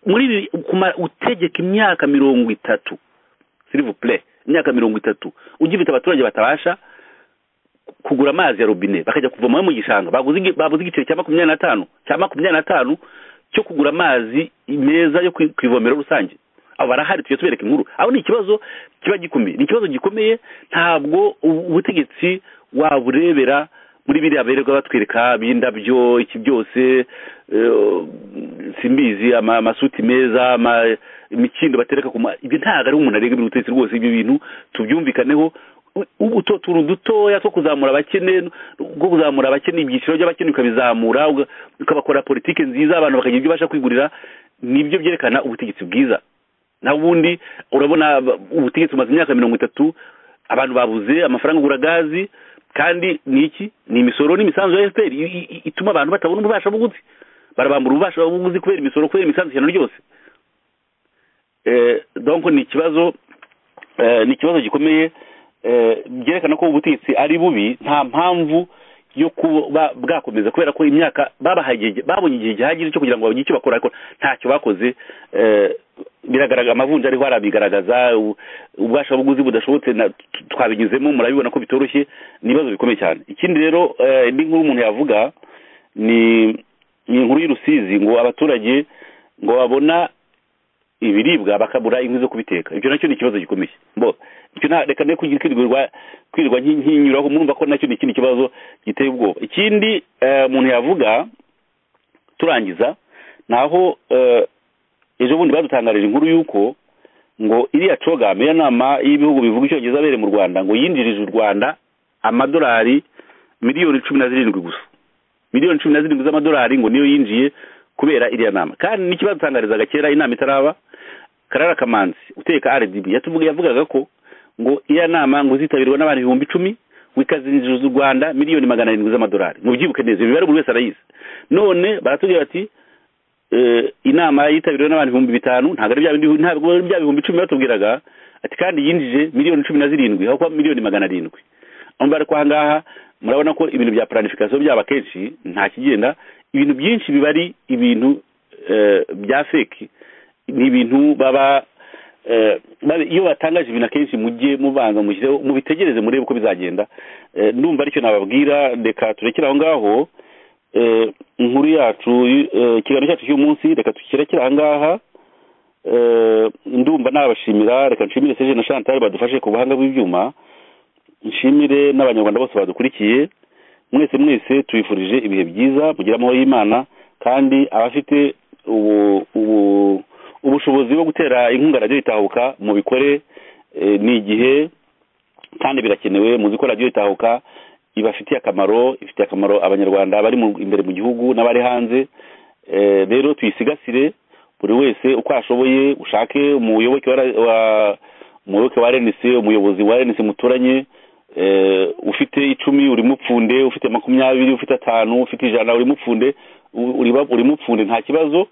muri ibi- kumara utegeka imyaka mirongo itatu sirivupure imyaka mirongo itatu ugifite abaturage batabasha kugura amazi ya robine bakajya kuvomayo mu gishanga baguze igi- babuze igiciro cya makumyabiri n'atanu cya makumyabiri n'atanu cyo kugura amazi meza yo ku ku ivomero rusange abo barahari tujya tubereka inkuru aho ni ikibazo kiba gikomeye ni ikibazo gikomeye ntabwo ubu- ubutegetsi waburebera muri biriya bererwa batwereka b'indabyo iki byose eh, simbizi ama- amasuti meza ama- imikindo batereka ku ma ibyo ntabwo ari umuntu arenga ibintu ubutegetsi rwose ibyo bintu tubyumvikaneho U- ubu tu- utuntu dutoya two kuzamura abakene bwo kuzamura abakene ibyiciro by'abakene ukabizamura uga- ukabakora politiki nziza abantu bakagira ibyo basha kwigurira nibyo byerekana ubutegetsi bwiza naho ubundi urabona ba- ubutegetsi bumaze imyaka mirongo itatu abantu babuze amafaranga agura gazi kandi ni iki ni imisoro n'imisanzu ya esiteri ituma abantu batabona ububasha buguzi barabambura ububasha buguzi kubera imisoro kubera imisanzu ishyano ryose Eh, donc ni ikibazo eh, ni ikibazo gikomeye eh, byerekana ko ubutegetsi ari bubi nta mpamvu yo kuba bwakomeza kubera ko imyaka babahaye igihe- babonye igihe gihagije cyo kugira ngo bagire icyo bakora ariko ntacyo bakoze eh, biragaragara amavunja ariho arabigaragaza u- ububasha buguzi budashobotse na- t- twabigezemo murabibona ko bitoroshye ni ibibazo bikomeye cyane ikindi rero eh, indi nkuru umuntu yavuga ni ni inkuru y'urusizi ngo abaturage ngo babona ibiribwa bakabura inkwi zo kubiteka ibyo nacyo ni ikibazo gikomeye bo icyo nta reka ne kugira kwirirwa kwirirwa nki- nkinyuraho murumva ko nacyo ni ikindi kibazo giteye ubwoba ikindi eh, umuntu yavuga turangiza naho eh, ejo bundi badutangarije inkuru y'uko ngo iriya cogame ya nama y'ibihugu bivuga icyongereza abereye mu rwanda ngo yinjirije u rwanda amadolari miliyoni cumi na zirindwi gusa miliyoni cumi na zirindwi z'amadolari ngo niyo yinjiye kubera iriya nama kandi n'ikibazo utangarizaga kera inama itaraba karara kamanzi uteka rdb yatuvuga yavugaga ko ngo iriya nama ngo izitabirwa n'abantu ibihumbi icumi ngo ikazinjiriza u rwanda miliyoni magana arindwi z'amadolari mubyibuke neza imibare buri wese arayizi none baratubwira bati eh, inama yitabiriwe n'abantu ibihumbi bitanu ntabwo ari bya bindi ntabwo ari bya bihumbi icumi batubwiraga ati kandi yinjije miliyoni cumi na zirindwi aho kuba miliyoni magana arindwi ambara ko ahangaha murabona ko ibintu bya planification byaba kenshi nta kigenda ibintu byinshi biba ari ibintu eh, bya feki ni ibintu baba eh, babe- iyo batangaje ibintu akenshi mujye mubanza mushyireho mubitegereze murebe uko bizagenda Eh, ndumva aricyo nababwira reka turekere aho ngaho Eh, inkuru yacu eh, ikiganiro cyacu cy'uyu munsi reka tukirekere aha ngaha Eh, ndumva nabashimira reka nshimire seje na chantal badufashe ku buhanga bw'ibyuma nshimire n'abanyarwanda bose badukurikiye mwese mwese tubifurije ibihe byiza mugira amahoro y'imana kandi abafite ubu- ubu- ubushobozi bwo gutera inkunga radiyo itahuka mubikore eh, ni igihe kandi birakenewe muzi ko radiyo itahuka ibafitiye akamaro ifitiye akamaro abanyarwanda bari mu- imbere mu gihugu n'abari hanze Eh, rero tuyisigasire buri wese uko ashoboye ushake umuyoboke wa ra- wa- umuyoboke wa rnc umuyobozi wa rnc muturanye eh, ufite icumi uri mupfunde ufite makumyabiri ufite atanu ufite ijana uri mupfunde u- uri- uri mupfunde nta kibazo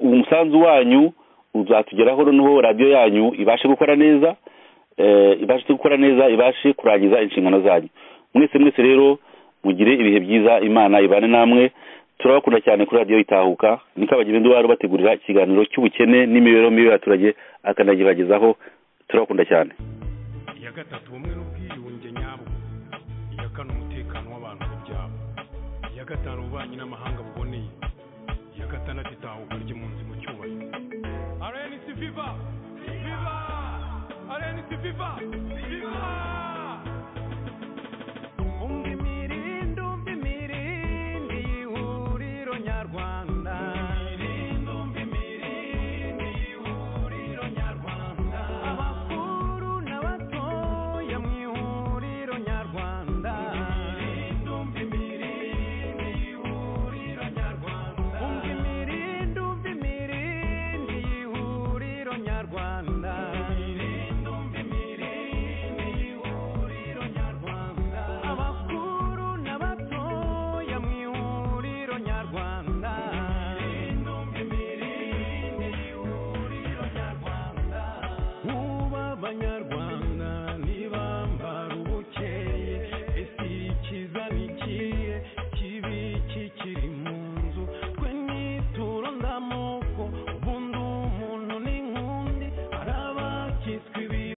umusanzu wanyu uzatugeraho noneho radiyo yanyu ibashe gukora neza eh, ibashe gukora neza ibashe kurangiza inshingano zanyu mwese mwese rero mugire ibihe byiza imana ibane namwe turabakunda cyane kuri radiyo itahuka niko abageni bari bategurira ikiganiro cy'ubukene n'imibereho mibi y'abaturage akanagibagezaho turabakunda cyane iya gatatu ubumwe n'ubwiyunge nyabwo iya kane umutekano w'abantu ku byabo iya gatanu ububanyi n'amahanga buboneye iya gatandatu itahuka ry'impunzi mu cyubahiro arenisi viva viva arenisi viva viva